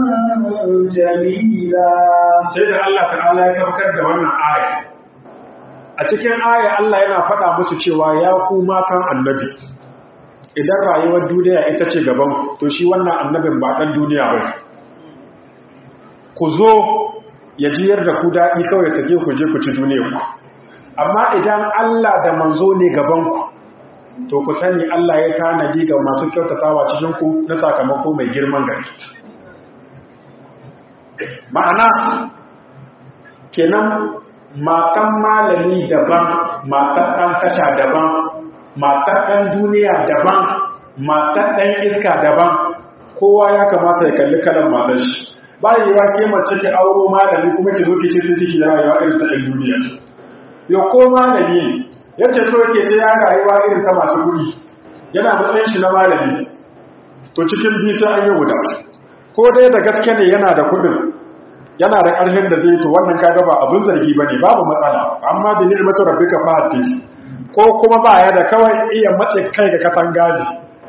جميلا sai da Allah ta'ala ya saukar da wannan aya a cikin aya Allah yana faɗa musu cewa ya ku matan annabi idan rayuwar duniya ita ce gaban to shi wannan annabin ba ɗan duniya ba ku zo ya jiyar da ku daɗi kawai sake ku je ku ci duniya ku amma idan Allah da manzo ne gabanku to ku sani Allah ya tanadi ga masu kyautatawa cikin ku na sakamako mai girman gaske ma'ana kenan matan malami daban matan ɗan tasha daban matan ɗan duniya daban matan ɗan iska daban kowa ya kamata ya kalli kalan matan shi ba yi wa ke mace ki auro malami kuma ki zo ki ce sun ciki rayuwa irin ta ɗan duniya yau ko malami ne ya ce so ke ta ya rayuwa irin ta masu kuɗi yana matsayin shi na malami to cikin biyu sai an yi guda ko dai da gaske ne yana da kuɗin yana da ƙarfin da zai to wannan kaga ba abin zargi ba ne babu matsala amma da ni'matu rabbika fa hadis ko kuma ba ya da kawai iya mace kai ga katanga ne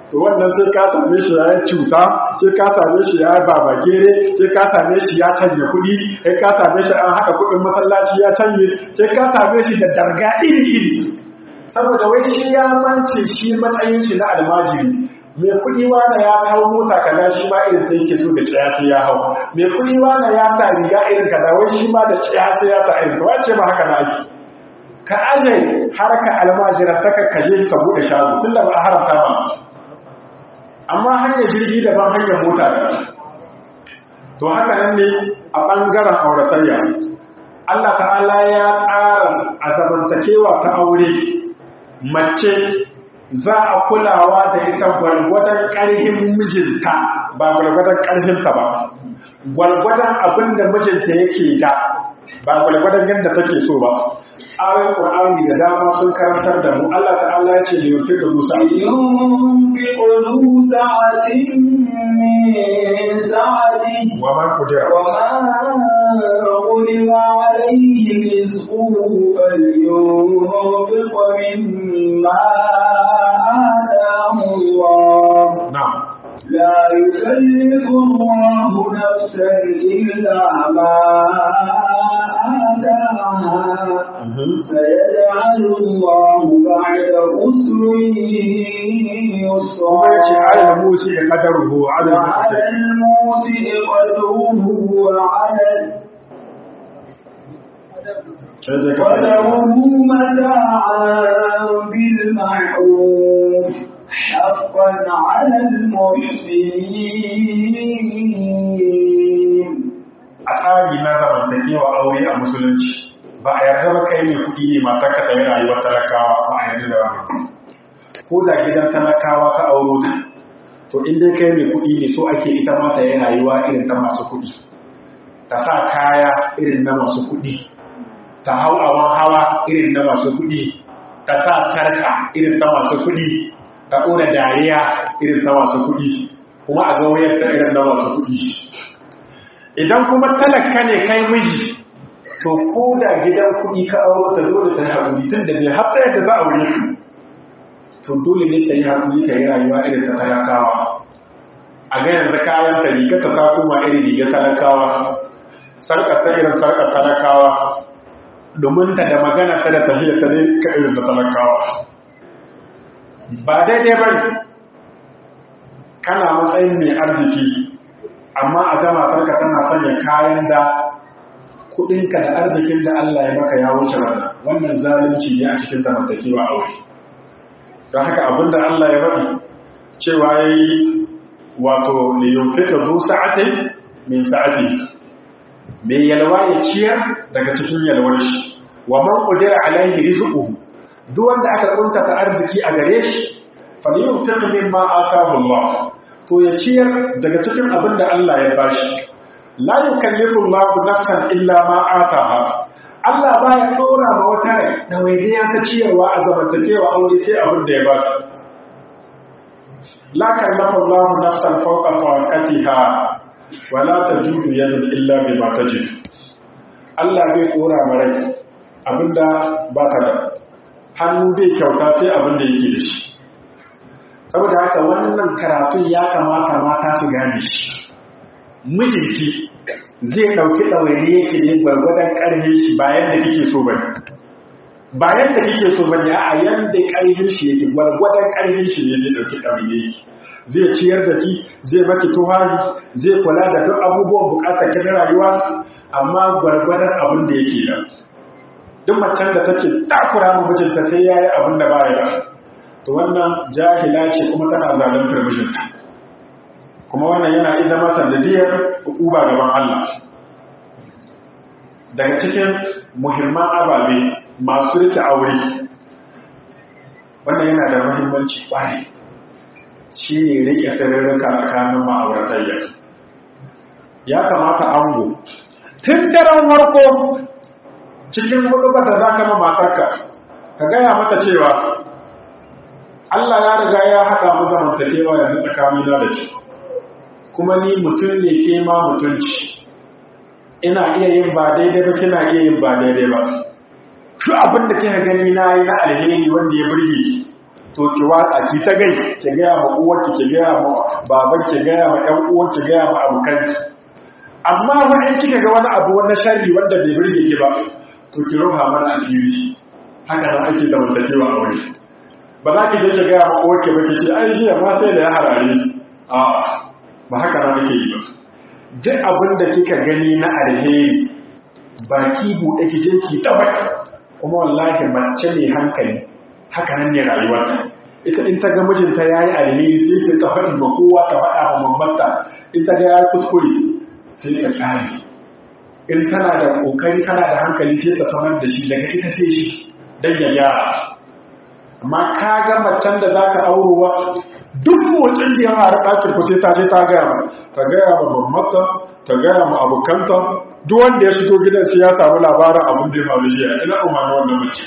to wannan sai ka same shi ya yi cuta sai ka same shi ya yi babagere sai ka same shi ya canje kuɗi sai ka same shi an haɗa kuɗin masallaci ya canje sai ka same shi da darga iri-iri saboda wai shi ya mance shi matsayin shi na almajiri mai kuɗi wanda ya hau mota kaza shi ma irin sai yake so da tsaya sai ya hau mai kuɗi wanda ya sa riga irin kaza wai shi ma da tsaya sai ya sa irin kaza ce ba haka na ake ka aje harka almajira ta kakkaje ka buɗe shago tun da ba a haramta ba amma hanyar jirgi daban hanyar mota da to haka nan ne a ɓangaren auratayya Allah ta'ala ya tsara a zamantakewa ta aure mace za a kulawa da ita gwargwadon ƙarhin mijinta ba gwargwadon ƙarhinta ba gwargwadon abin da mijinta yake da ba gwargwadon yadda take so ba ayoyin ƙur'ani da dama sun karantar da mu Allah ta'ala ya ce da yau da dusa ينفق ذو سعة من سعته wa man qudira وما غلب عليه رزقه فلينفق مما آتاه الله na'am لا يكلف الله نفسا إلا ما آتاها Mhm. سيجعل الله بعد عسر kuma ya ce يسرا ala musi da qadaruhu ala وعلى الموسع قدره وعلى sai dai ka قدره متاعا بالمعروف حقا على المحسنين a tsari na zamantakewa aure a musulunci ba a yarda ba kai mai kuɗi ne matar ka tayi rayuwar talakawa ba a yarda da wani ko da gidan talakawa ka auro ta to in dai kai mai kuɗi ne so ake ita ma ta yi rayuwa irin ta masu kuɗi ta sa kaya irin na masu kuɗi ta hau awon hawa irin na masu kuɗi ta sa sarka irin ta masu kuɗi ta ɗora dariya irin ta masu kuɗi kuma a ga wayar ta irin na masu kuɗi idan kuma talaka ne kai miji to ko da gidan kuɗi ka auro ta dole ta yi haƙuri tun da bai haɗa yadda za a aure ku to dole ne ta yi haƙuri ta yi rayuwa irin ta talakawa a ga yanzu kayan ta riga ta ta koma irin riga talakawa sarƙar ta irin sarƙar talakawa domin ta da magana ta da tafiya ta ne ka irin da talakawa ba daidai ba ne kana matsayin mai arziki amma a gama farka tana sanya kayan da kudinka da arzikin da Allah ya maka ya wuce wannan wannan zalunci ne a cikin zamantakewa aure don haka abinda Allah ya faɗi cewa yayi wato li yunfika zu sa'atin min sa'ati mai yalwa ya ciyar daga cikin yalwar shi wa man qadira alaihi rizquhu duk wanda aka kuntata arziki a gare shi falyunfiq mimma ataahu Allah to ya ciyar daga cikin abin da Allah ya bashi la yukallifu Allahu nafsan illa ma ataha Allah baya dora ma wata rai da waidiya ta ciyarwa a zamantakewa aure sai abin da ya ba su la kallafa Allahu nafsan fawqa taqatiha wa la tajudu yadun illa bima tajid Allah bai dora ma rai abinda ba ka da hannu bai kyauta sai abin da yake da shi saboda haka wannan karatun ya kamata mata su gane shi mijinki zai ɗauki ɗawaini yake ne gwargwadon ƙarfin shi bayan da kike so bane bayan da kike so bane a yanda ƙarfin shi yake gwargwadon ƙarfin shi ne zai ɗauki ɗawaini yake zai ciyar da ki zai maki tuhari zai kula da duk abubuwan bukatar ki na rayuwa amma gwargwadon abin da yake da duk macen da take takura mu mijinta sai yayi abin da ba ya to wannan jahila ce kuma tana zaluntar mijinta kuma wannan yana iya zama sanadiyar hukuma gaban Allah daga cikin muhimman ababe masu rike aure wannan yana da muhimmanci kwarai shi ne rike sirrika tsakanin ma'auratayya ya kamata ango tun daren warko cikin hudu da za ka ma matarka ka gaya mata cewa Allah ya riga ya haɗa mu zamantakewa yanzu tsakanina da shi kuma ni mutum ne ke ma mutunci ina iya yin ba daidai ba kina iya yin ba daidai ba duk abin da kika gani na yi na alheri wanda ya burge ki to ki watsa ki ta gai ki gaya ma uwarki ki gaya ma baban ki gaya ma ƴan uwan ki gaya ma abokanki amma fa in kika ga wani abu wani sharri wanda bai burge ki ba to ki rufa mana asiri haka nan ake zamantakewa a wuri ba za ki je ki gaya ma uwarki ba ki ce ai jiya ma sai da ya harare a ba haka nan ake yi ba duk abin da kika gani na alheri baki buɗe ki je ki tabbata kuma wallahi mace mai hankali haka nan ne rayuwarta ita in ta ga mijinta ya yi alheri sai ta faɗi ma kowa ta faɗa ma mamanta in ta ga ya kuskure sai ta ƙare in tana da ƙoƙari tana da hankali sai ta sanar da shi daga ita sai shi don ya gyara amma ka ga macen da za ka aurowa duk motsin da ya fara ɗakin ku sai ta je ta gaya ma ta gaya ma mamanta ta gaya ma abokanta duk wanda ya shigo gidan sai ya samu labarin abin da ya faru jiya ina umarni wannan mace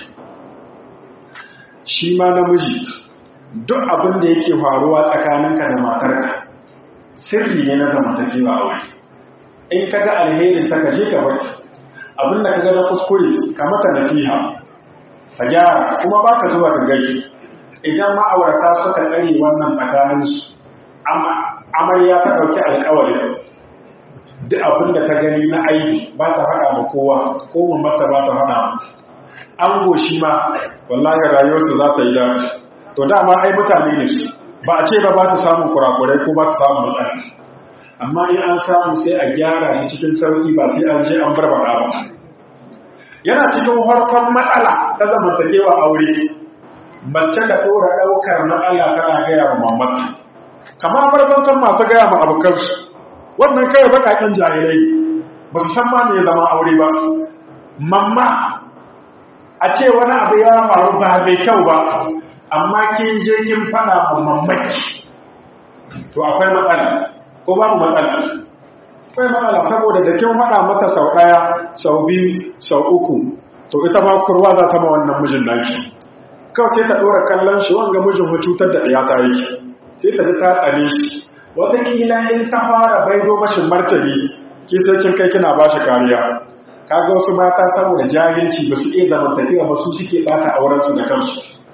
shi ma namiji duk abin da yake faruwa tsakaninka da matarka sirri ne na zamantakewa a wuri in ka ga alherin ta kaje ka baki abin da ka ga na kuskure ka mata nasiha ka gyara kuma ba ka zuwa ka gaji idan ma'aurata suka tsare wannan tsakaninsu amarya ta ɗauki alkawari duk abin da ta gani na aiki ba ta faɗa ma kowa ko mamata ba ta faɗa an goshi ma wallahi rayuwarsu za ta yi daɗi to dama ai mutane ne su ba a ce ba ba su samun kurakurai ko ba su samun matsala amma in an samu sai a gyara shi cikin sauƙi ba sai an je an barbaɗa ba yana cikin farkon matsala ta zamantakewa aure mace da ɗora ɗaukar matsala tana gaya wa mamata kamar barbantan masu gaya ma abokansu wannan kai baƙaƙen jahilai ba su san ma me zama aure ba mamma a ce wani abu ya faru ba mai kyau ba amma kin je kin fada ma mamaki to akwai matsala ko babu matsala akwai matsala saboda da kin fada mata sau daya sau biyu sau uku to ita ma kurwa za ta ma wannan mijin naki kawai sai ta dora kallon shi wanga mijin mu cutar da ɗaya ta yi sai ta ji ta tsane shi wataƙila in ta fara baido mashin martani ki sai kin kai kina ba shi kariya kaga wasu mata saboda jahilci ba su iya zamantakewa ba su suke bata aurensu da kansu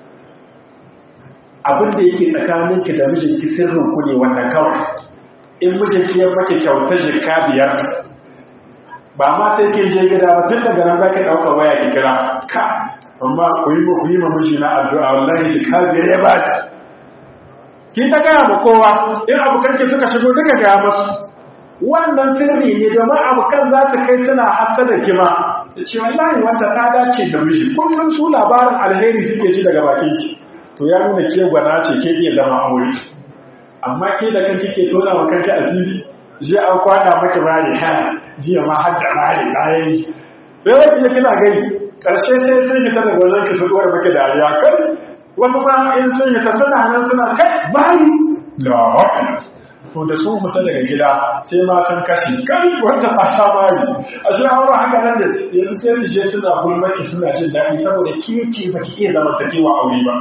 abin da yake tsakaninki da mijinki sirrin ku ne wannan kawai in mijinki ya maki kyautar jikka biyar ba ma sai kin je gida ba tun daga nan zaka dauka waya ki kira ka amma ku yi ku yi miji na addu'a wallahi jikka biyar ya bada ki ta gaya ma kowa in abokanki suka shigo duka gaya masu wannan sirri ne domin abokan za su kai suna hasada kima da ce wallahi wata ta dace da miji kullum su labarin alheri suke ji daga bakin ki to ya nuna ke gwana ce ke iya zama aure amma ke da kanki ke tona wa kanki asiri je an kwana maki bari ha jiya ma har da bari bayan sai wata ya kina gani karshe sai sun yi ta daga wajen ki su dora maki dariya kai wasu ba in sun yi ta suna nan suna kai bari la to da sun fita daga gida sai ma san kashi kai wanda ba sha mari a shi hawa haka nan da yanzu sai su je suna gulmaki suna jin daɗi saboda ke ce ba ki iya zamantakewa aure ba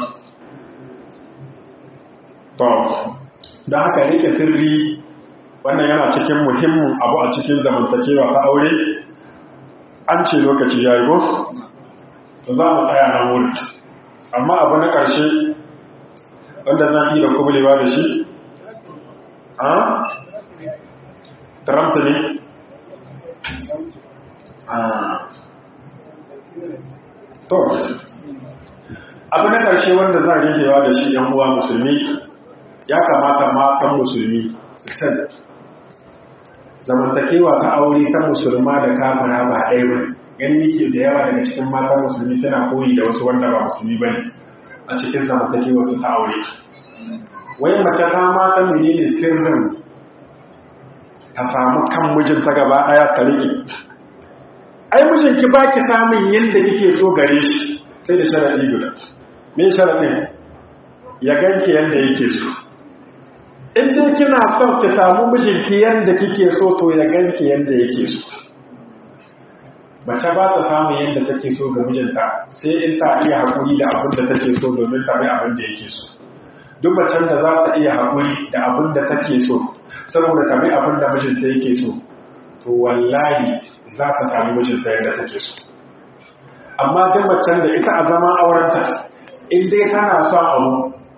to da haka rike sirri wannan yana cikin muhimmin abu a cikin zamantakewa ta aure an ce lokaci ya yi ko to za mu tsaya nan wuri amma abu na ƙarshe wanda zan iya kubulewa da shi a Trump ne to abu na ƙarshe wanda zan rigewa da shi ‘yan uwa musulmi ya kamata matan musulmi su san zamantakewa ta aure ta musulma da kamara ba ɗaya ba gani nike da yawa daga cikin matan musulmi suna koyi da wasu wanda ba musulmi ba ne a cikin zamantakewa su ta aure wai mace ta ma san menene sirrin ta samu kan mijinta gaba daya ta rike ai mijinki ba ki samun yadda kike so gare shi sai da sharadi guda me sharadin ya ganki yadda yake so in dai kina son ki samu mijinki yadda kike so to ya ganki yadda yake so mace ba ta samun yadda take so ga mijinta sai in ta iya haƙuri da abin da take so domin ta bi abin da yake so duk macen da za ta iya haƙuri da abin da take so saboda ta bi abin da mijinta yake so to wallahi za ta sami mijinta yadda take so amma duk macen da ita a zama aurenta in dai tana son abu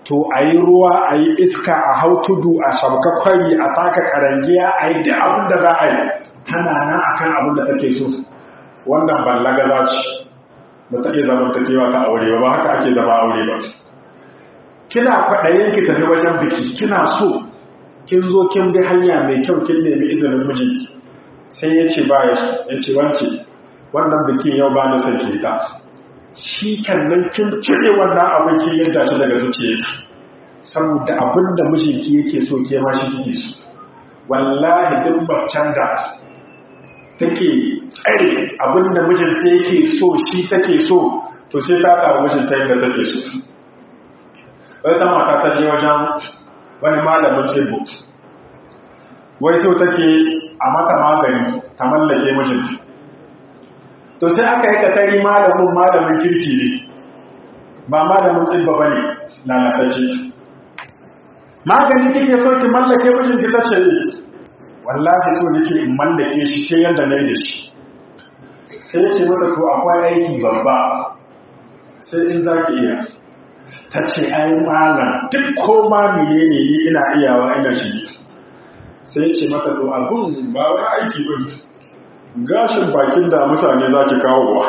to a yi ruwa a yi iska a hau tudu a shabka kwari a taka karangiya a yi duk abin da za a yi tana nan akan abin da take so wannan ballaga za ce ba ta iya zaman takewa ta aure ba ba haka ake zama aure ba kina kwaɗayin ki tafi wajen biki kina so kin zo kin bi hanya mai kyau kin nemi izinin mijinki sai ya ce ba ya ce wance wannan bikin yau ba na son ki ta shi kannan kin cire wannan abin kin yadda shi daga zuciyarki saboda abin da mijinki yake so ke ma shi kike so wallahi duk macen da take tsare abin da mijinta yake so shi take so to sai ta samu mijinta yadda take so wata mata ta je wajen wani malamin tsibbo wai so take a mata magani ta mallake mijinta to sai aka yi katari malamin malamin kirki ne ba malamin tsibba ba ne lalatacce magani kike so ki mallake mijinki ta ce wallahi so nake in mallake shi sai yadda na yi da shi sai ya ce mata to akwai aiki babba sai in za ki iya ta ce ai malam duk koma mene ne ni ina iyawa ina shi sai ya ce mata to abun ba wani aiki ba gashin bakin da mutane za ki kawo wa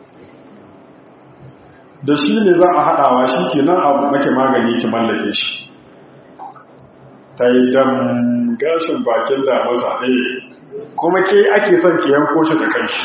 da shi ne za a haɗawa shi ke nan abu nake magani ki mallake shi ta yi dam gashin bakin da masa ɗaya kuma ke ake son ki yanko shi da kanshi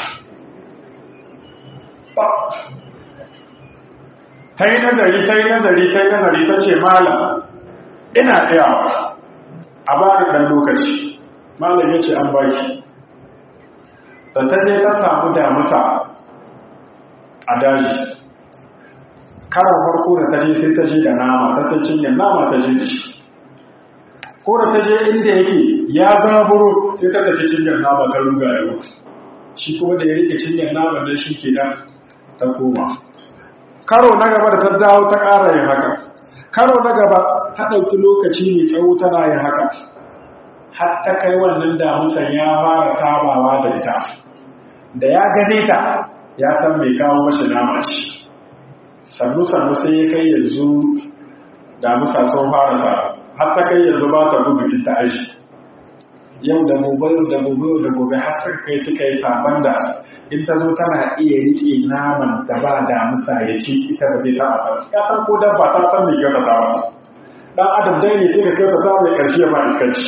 ta yi nazari ta yi nazari ta yi nazari ta ce malam ina tsayawa a ba da ɗan lokaci malam ya ce an baki da ta je ta samu damusa a daji karan farko da ta je sai ta je da nama ta sai cinyar nama ta je da shi ko da ta je inda yake ya zaburo sai ta saki cinyar nama ta ruga yau shi kuma da ya rike cinyar nama nan shi ke nan ta koma karo na gaba da ta dawo ta ƙara yin haka karo na gaba ta ɗauki lokaci mai tsawo tana yin haka har ta kai wannan damusan ya fara sabawa da ita da ya gane ta ya san mai kawo mashi nama ce sannu-sannu sai ya kai yanzu damusa sun fara sa har ta kai yanzu ba ta gudu ita aji yau da gobe yau da gobe yau da gobe har suka kai suka yi sabon da in ta zo tana iya riƙe naman da ba damusa ya ci ita ba zai taɓa ba ya san ko dabba ta san mai kyautata ba dan adam dai ne sai ka kyautata mai ƙarshe ba iskanci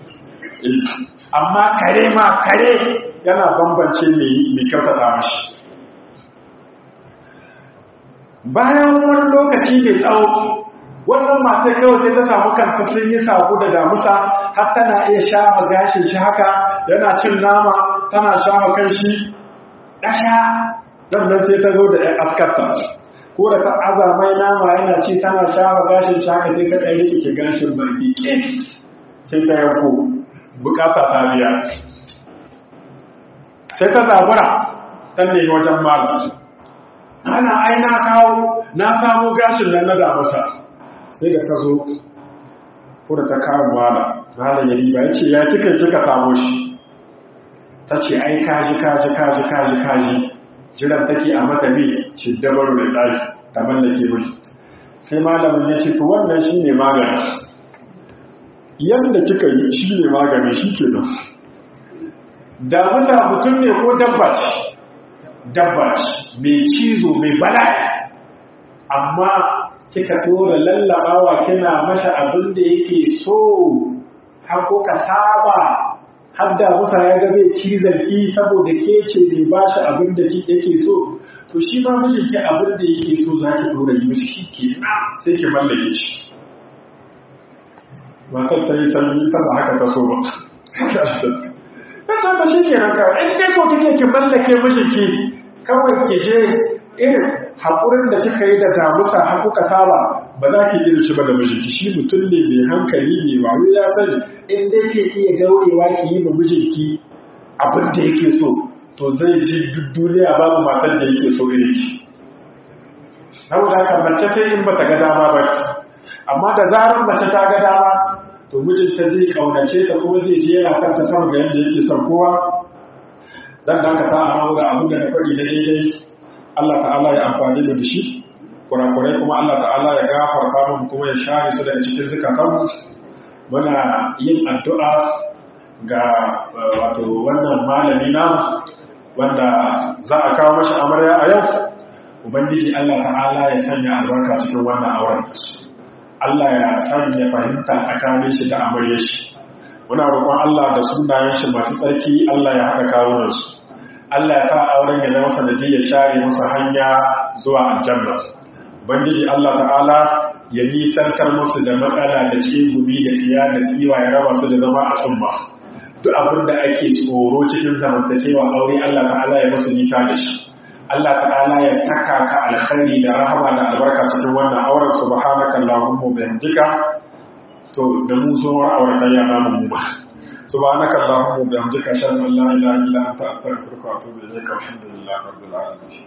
amma kare ma kare yana bambance mai kyautata mashi bayan wani lokaci mai tsawo wannan mata kawai sai ta samu kanta sun yi sabu da damusa har tana iya shafa gashin shi haka yana cin nama tana shafa kan shi ɗaya nan nan sai ta zo da ‘yan askarta ko da ta aza mai nama yana ci tana shafa gashin shi haka sai ta ɗaya rike gashin barki sai ta yanko bukata ta biya sai ta zabura ta nemi wajen malam ana ai na kawo na samu gashin nan na damasa sai da ta zo ko da ta kawo malam malam ya riba ya ce ya kika kika samu shi ta ce ai kaji kaji kaji kaji kaji jiran take a mata bi shi dabaru da tsari ta mallake mai sai malamin ya ce to wannan shi ne magani yadda kika yi shi ne magani shi ke nan damusa mutum ne ko dabba ce dabba ce mai cizo mai bala'i amma kika tora lallabawa kina masa abin da yake so har ka saba har da musa ya ga bai cizon ki saboda ke ce bai ba shi abin da yake so to shi ma mijinki abin da yake so za ki dora yi mishi shi ke sai ki mallake shi matar ta yi sanyi ta ba haka ta so ba ta ce ta shi ke nan kawai in dai so kike ki mallake mijinki kawai ki je irin haƙurin da kika yi da damusa har kuka saba ba za ki irin shi ba da mijinki shi mutum ne mai hankali ne wayo ya sani in dai ke iya daurewa ki yi ma mijinki abin da yake so to zai ji duk duniya babu matar da yake so irin ki saboda haka mace sai in bata ga dama ba amma da zarar mace ta ga dama to mijinta zai kaunace ta kuma zai je yana son ta sama ga yadda yake son kowa zan dakata a nan ga abin da na faɗi na daidai Allah ta'ala ya amfani da shi kurakurai kuma Allah ta'ala ya gafarta mu kuma ya share su daga cikin zukatanmu muna yin addu'a ga wato wannan malami na wanda za a kawo mashi amarya a yau ubangiji Allah ta'ala ya sanya albarka cikin wannan auren Allah ya sanya fahimta tsakanin shi da amarya shi muna roƙon Allah da sunayen shi masu tsarki Allah ya haɗa kawunansu Allah ya sa auren ya zama sanadiyar share musu hanya zuwa aljanna ubangiji Allah ta'ala ya nisantar musu da matsala da cikin gumi da tsiya da tsiwa ya raba su da zama a tsumma duk abin da ake tsoro cikin zamantakewa aure Allah ta'ala ya musu nisa da shi Allah ta'ala ya taka ka alkhairi da rahama da albarka cikin wannan auren subhanaka allahumma wa bihamdika to da mu zo aurata ya namu mu ba subhanaka allahumma wa bihamdika ashhadu an la ilaha illa anta astaghfiruka wa atubu ilayka alhamdulillahi rabbil alamin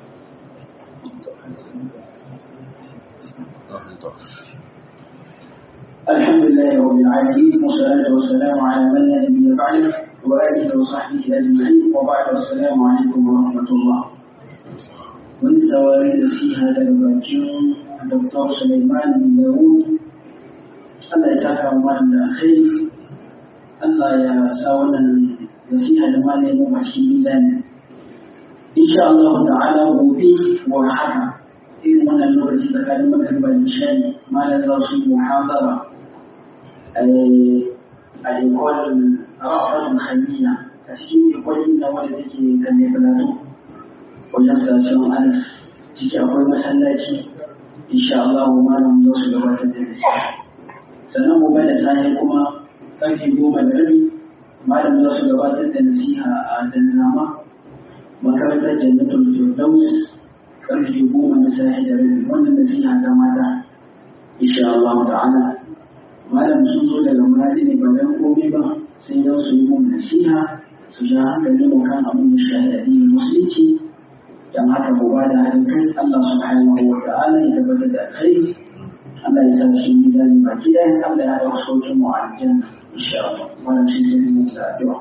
الحمد لله رب العالمين والصلاة والسلام على من لا نبي بعده وآله وصحبه أجمعين وبعد السلام عليكم ورحمة الله. من سواري في هذا الباكين الدكتور سليمان بن داوود الله يسعدك أموال الخير الله يا ساونا نسيها لما لم يمحشي ميزان إن شاء الله تعالى وفيه وحكى إذ من اللغة تكلم مغرب الإنشاء ما لدرس محاضرة الإيكول رأفة خلية أسكين إيكول إن ولدك كان يبلغ وجنسى سنة ألف تيجي أقول مسلاتي إن شاء الله ما لم يوصل لغة الدرس sannan mu bada sani kuma ƙarfe goma da rabi malam za su gabatar da nasiha a danzama makarantar jannatul firdaus ƙarfe goma na sahi da rabi wannan nasiha ta mata insha Allah ta'ala malam sun zo daga muradi ne ba dan komai ba sai yau su yi mun nasiha su ja hankali mu kan abin da shi da addinin musulunci dan haka mu ba da haɗin kai Allah subhanahu wa ta'ala ya tabbatar da alkhairi Allah ya sa shi mizani baki ɗaya Allah ya haɗa saukin mu a aljanna insha Allah wannan shi ne mu da addu'a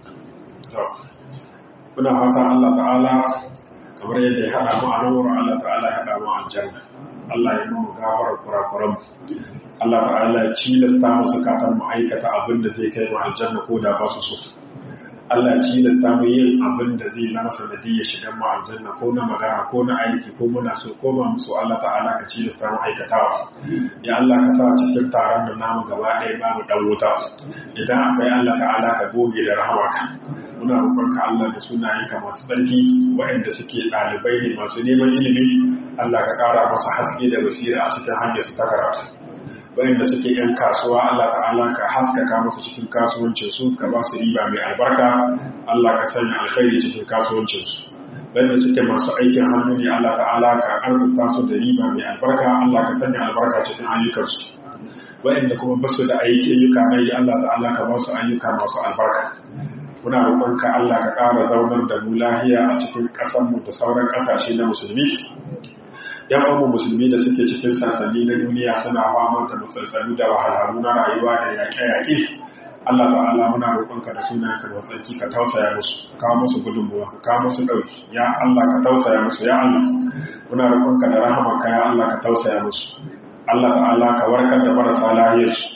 muna fata Allah ta'ala kamar yadda ya haɗa mu a nan wurin Allah ta'ala ya haɗa mu a aljanna Allah ya mu gafara kurakuran Allah ta'ala ya cilasta mu zakatan mu aikata abin da zai kai mu aljanna ko da ba su so Allah ya cilasta mu yin abin da zai zama sanadi ya shiga mu aljanna ko na magana ko na aiki ko muna so ko ba mu so Allah ta'ala ka cilasta mu aikatawa ya Allah ka sa cikin taron da namu gaba ɗaya babu dan wuta idan akwai Allah ta'ala ka goge da rahamarka muna roƙonka Allah da sunayenka masu tsarki waɗanda suke ɗalibai ne masu neman ilimi Allah ka ƙara masa haske da basira a cikin hanyar su ta karatu waɗanda suke ‘yan kasuwa Allah ta'ala ka haskaka musu cikin kasuwancinsu ka ba su riba mai albarka Allah ka sanya alkhairi cikin kasuwancinsu waɗanda suke masu aikin hannu ne Allah ta'ala ka arzuta su da riba mai albarka Allah ka sanya albarka cikin ayyukansu waɗanda kuma ba su da aiki ayyuka mai Allah ta'ala ka ba su ayyuka masu albarka muna roƙonka Allah ka ƙara zaunar da mu lahiya a cikin ƙasarmu da sauran ƙasashe na musulmi yan uwan musulmi da suke cikin sasani na duniya suna fama da matsaltsalu da wahalhalu na rayuwa da yaƙe-yaƙe Allah ta'ala muna roƙonka da sunan ka da tsarki ka tausaya musu ka kawo musu gudunmuwa ka kawo musu ɗauki ya Allah ka tausaya musu ya Allah muna roƙonka da rahamarka ya Allah ka tausaya musu Allah ta'ala ka warkar da marasa lahiyarsu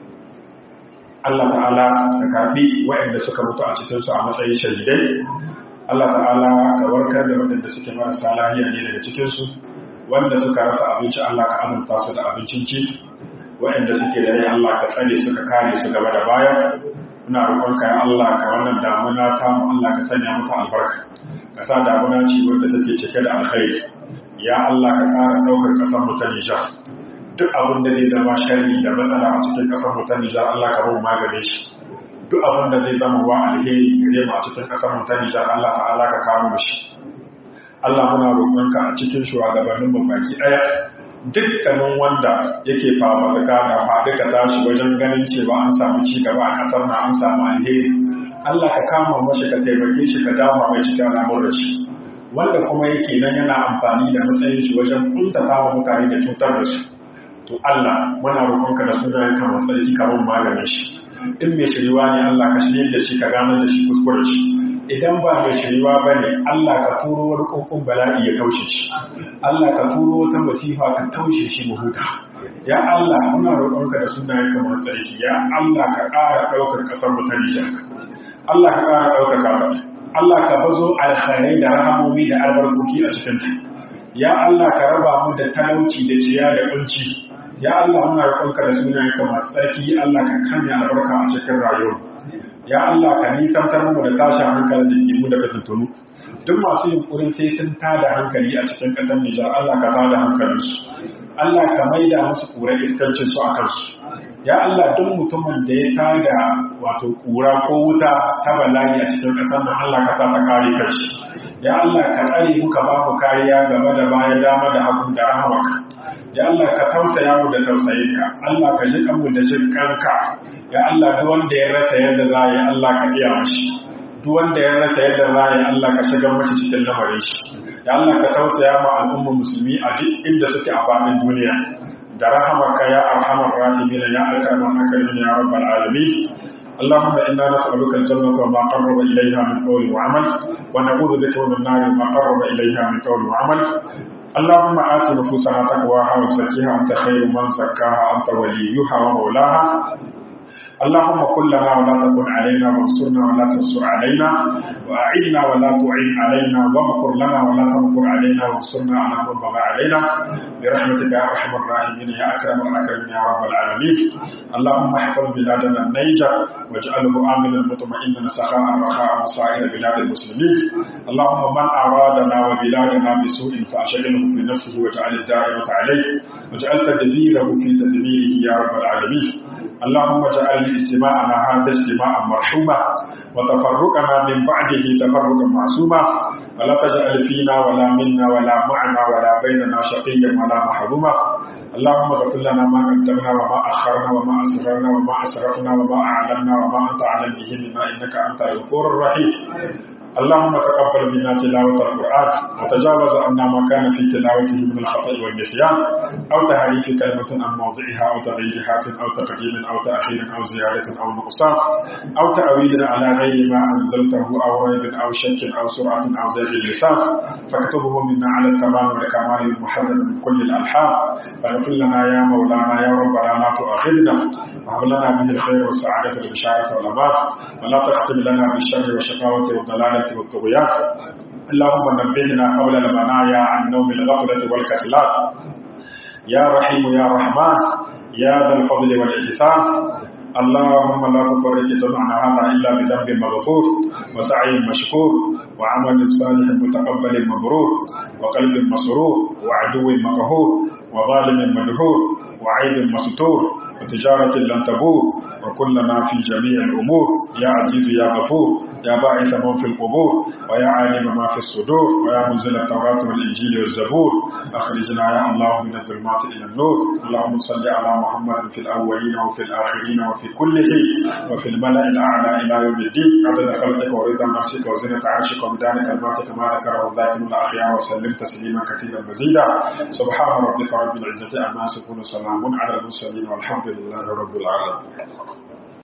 Allah ta'ala ka karbi waɗanda suka mutu a cikinsu a matsayin shahidai Allah ta'ala ka warkar da waɗanda suke marasa lahiya ne daga cikinsu wanda suka rasa abinci Allah ka azumta su da abincin ci waɗanda suke da rai Allah ka tsare su ka kare su gaba da baya muna roƙonka ya Allah ka wannan damuna ta mu Allah ka sanya mata albarka ka sa damuna ce wanda take cike da alkhairi ya Allah ka ƙara ɗaukar ƙasar mu ta Nijar duk abin da zai zama sharri da matsala a cikin ƙasar mu ta Nijar Allah ka mu magane shi duk abin da zai zama wa alheri gare mu a cikin ƙasar mu ta Nijar Allah ta'ala ka kawo mu shi Allah muna roƙonka a cikin shugabannin mu baki ɗaya dukkanin wanda yake fafatuka da faɗuka tashi wajen ganin cewa an samu ci gaba a ƙasar na an samu alheri Allah ka kama mashi ka taimake shi ka dama mai cikin al'amuran shi wanda kuma yake nan yana amfani da matsayin shi wajen kuntata wa mutane da cutar da su to Allah muna roƙonka da sunayen ka masu tsarki kamar maganin shi in mai shiriwa ne Allah ka shirye da shi ka ganar da shi kuskure shi idan ba mai shiriwa ba ne Allah ka turo wani kokon bala'i ya taushe shi Allah ka turo wata masifa ka taushe shi mu huta ya Allah muna roƙonka da sunayen ka masu tsarki ya Allah ka ƙara ɗaukar ƙasar mu ta Nijar Allah ka ƙara ɗaukaka ta Allah ka bazo alkhairai da rahamomi da albarkoki a cikin ta ya Allah ka raba mu da talauci da ciya da kunci ya Allah muna roƙonka da sunayen ka masu tsarki Allah ka kanya albarka a cikin rayuwar ya Allah ka nisantar mu da tashin hankali da ke mu daga tuntunu duk masu yunkurin sai sun tada hankali a cikin ƙasar Nijar Allah ka tada hankalinsu Allah ka maida musu ƙura iskancin su a kansu ya Allah duk mutumin da ya tada wato ƙura ko wuta ta bala'i a cikin ƙasar nan Allah ka sa ta kare kanshi ya Allah ka tsare muka ba mu kariya gaba da baya dama da hagu da rahamaka ya Allah ka tausaya mu da tausayinka Allah ka ji kanmu da jin kanka ya Allah duk wanda ya rasa yadda za yi Allah ka iya mashi duk wanda ya rasa yadda za yi Allah ka shiga mace cikin lamarin shi ya Allah ka tausaya ma al'ummar musulmi a duk inda suke a faɗin duniya da rahamaka ya arhamar rahimin ya akraman akarimin ya rabbal alamin اللهم إنا نسألك الجنة وما قرب إليها من قول وعمل ونعوذ بك من النار وما قرب إليها من قول وعمل اللهم آت نفوسنا تقواها وزكيها أنت خير من زكاها أنت وليها ومولاها اللهم كن لنا ولا تكن علينا وانصرنا ولا تنصر علينا وأعنا ولا تعين علينا وامكر لنا ولا تمكر علينا وانصرنا على من بغى علينا برحمتك يا أرحم الراحمين يا أكرم الأكرمين يا رب العالمين اللهم احفظ بلادنا النيجر واجعله آمنا مطمئنا سخاء رخاء وسائر بلاد المسلمين اللهم من أرادنا وبلادنا بسوء فأشغله في نفسه واجعل الدائرة عليه واجعل تدبيره في تدبيره يا رب العالمين اللهم اجعل اجتماعنا هذا اجتماعا مرحوما وتفرقنا من بعده تفرقا معصوما ولا تجعل فينا ولا منا ولا معنا ولا بيننا شقيا ولا محروما اللهم اغفر لنا ما قدمنا وما اخرنا وما اسررنا وما اسرفنا وما اعلنا وما انت اعلم به منا انك انت الغفور الرحيم اللهم تقبل منا تلاوة القرآن وتجاوز عنا ما كان في تلاوته من الخطأ والنسيان أو تحريف كلمة عن موضعها أو تغيير حرف أو تقديم أو تأخير أو زيادة أو نقصان أو تأويل على غير ما أنزلته أو ريب أو شك أو سرعة أو زيغ اللسان فاكتبه منا على التمام والكمال المحرم من كل الألحان فاغفر لنا يا مولانا يا ربنا لا تؤاخذنا وهب لنا به الخير والسعادة والبشارة والأمان ولا تختم لنا بالشر والشقاوة والضلالة والطغيان اللهم نبهنا قبل المنايا عن نوم الغفلة والكسلان يا رحيم يا رحمن يا ذا الفضل والإحسان اللهم لا تفرج جمعنا هذا إلا بذنب مغفور وسعي مشكور وعمل صالح متقبل مبرور وقلب مسرور وعدو مقهور وظالم مدحور وعيب مستور وتجارة لن تبور وكلنا في جميع الأمور يا عزيز يا غفور يا باعث من في القبور ويا عالم ما في الصدور ويا منزل التوراة والإنجيل والزبور أخرجنا يا الله من الظلمات إلى النور اللهم صل على محمد في الأولين وفي الآخرين وفي كل حين وفي الملأ الأعلى إلى يوم الدين عدد خلقك ورضا نفسك وزنة عرشك ومدان كلماتك ما ذكره الذاكرون الأخيار وسلم تسليما كثيرا مزيدا سبحان ربك رب العزة عما يصفون سلام على المرسلين والحمد لله رب العالمين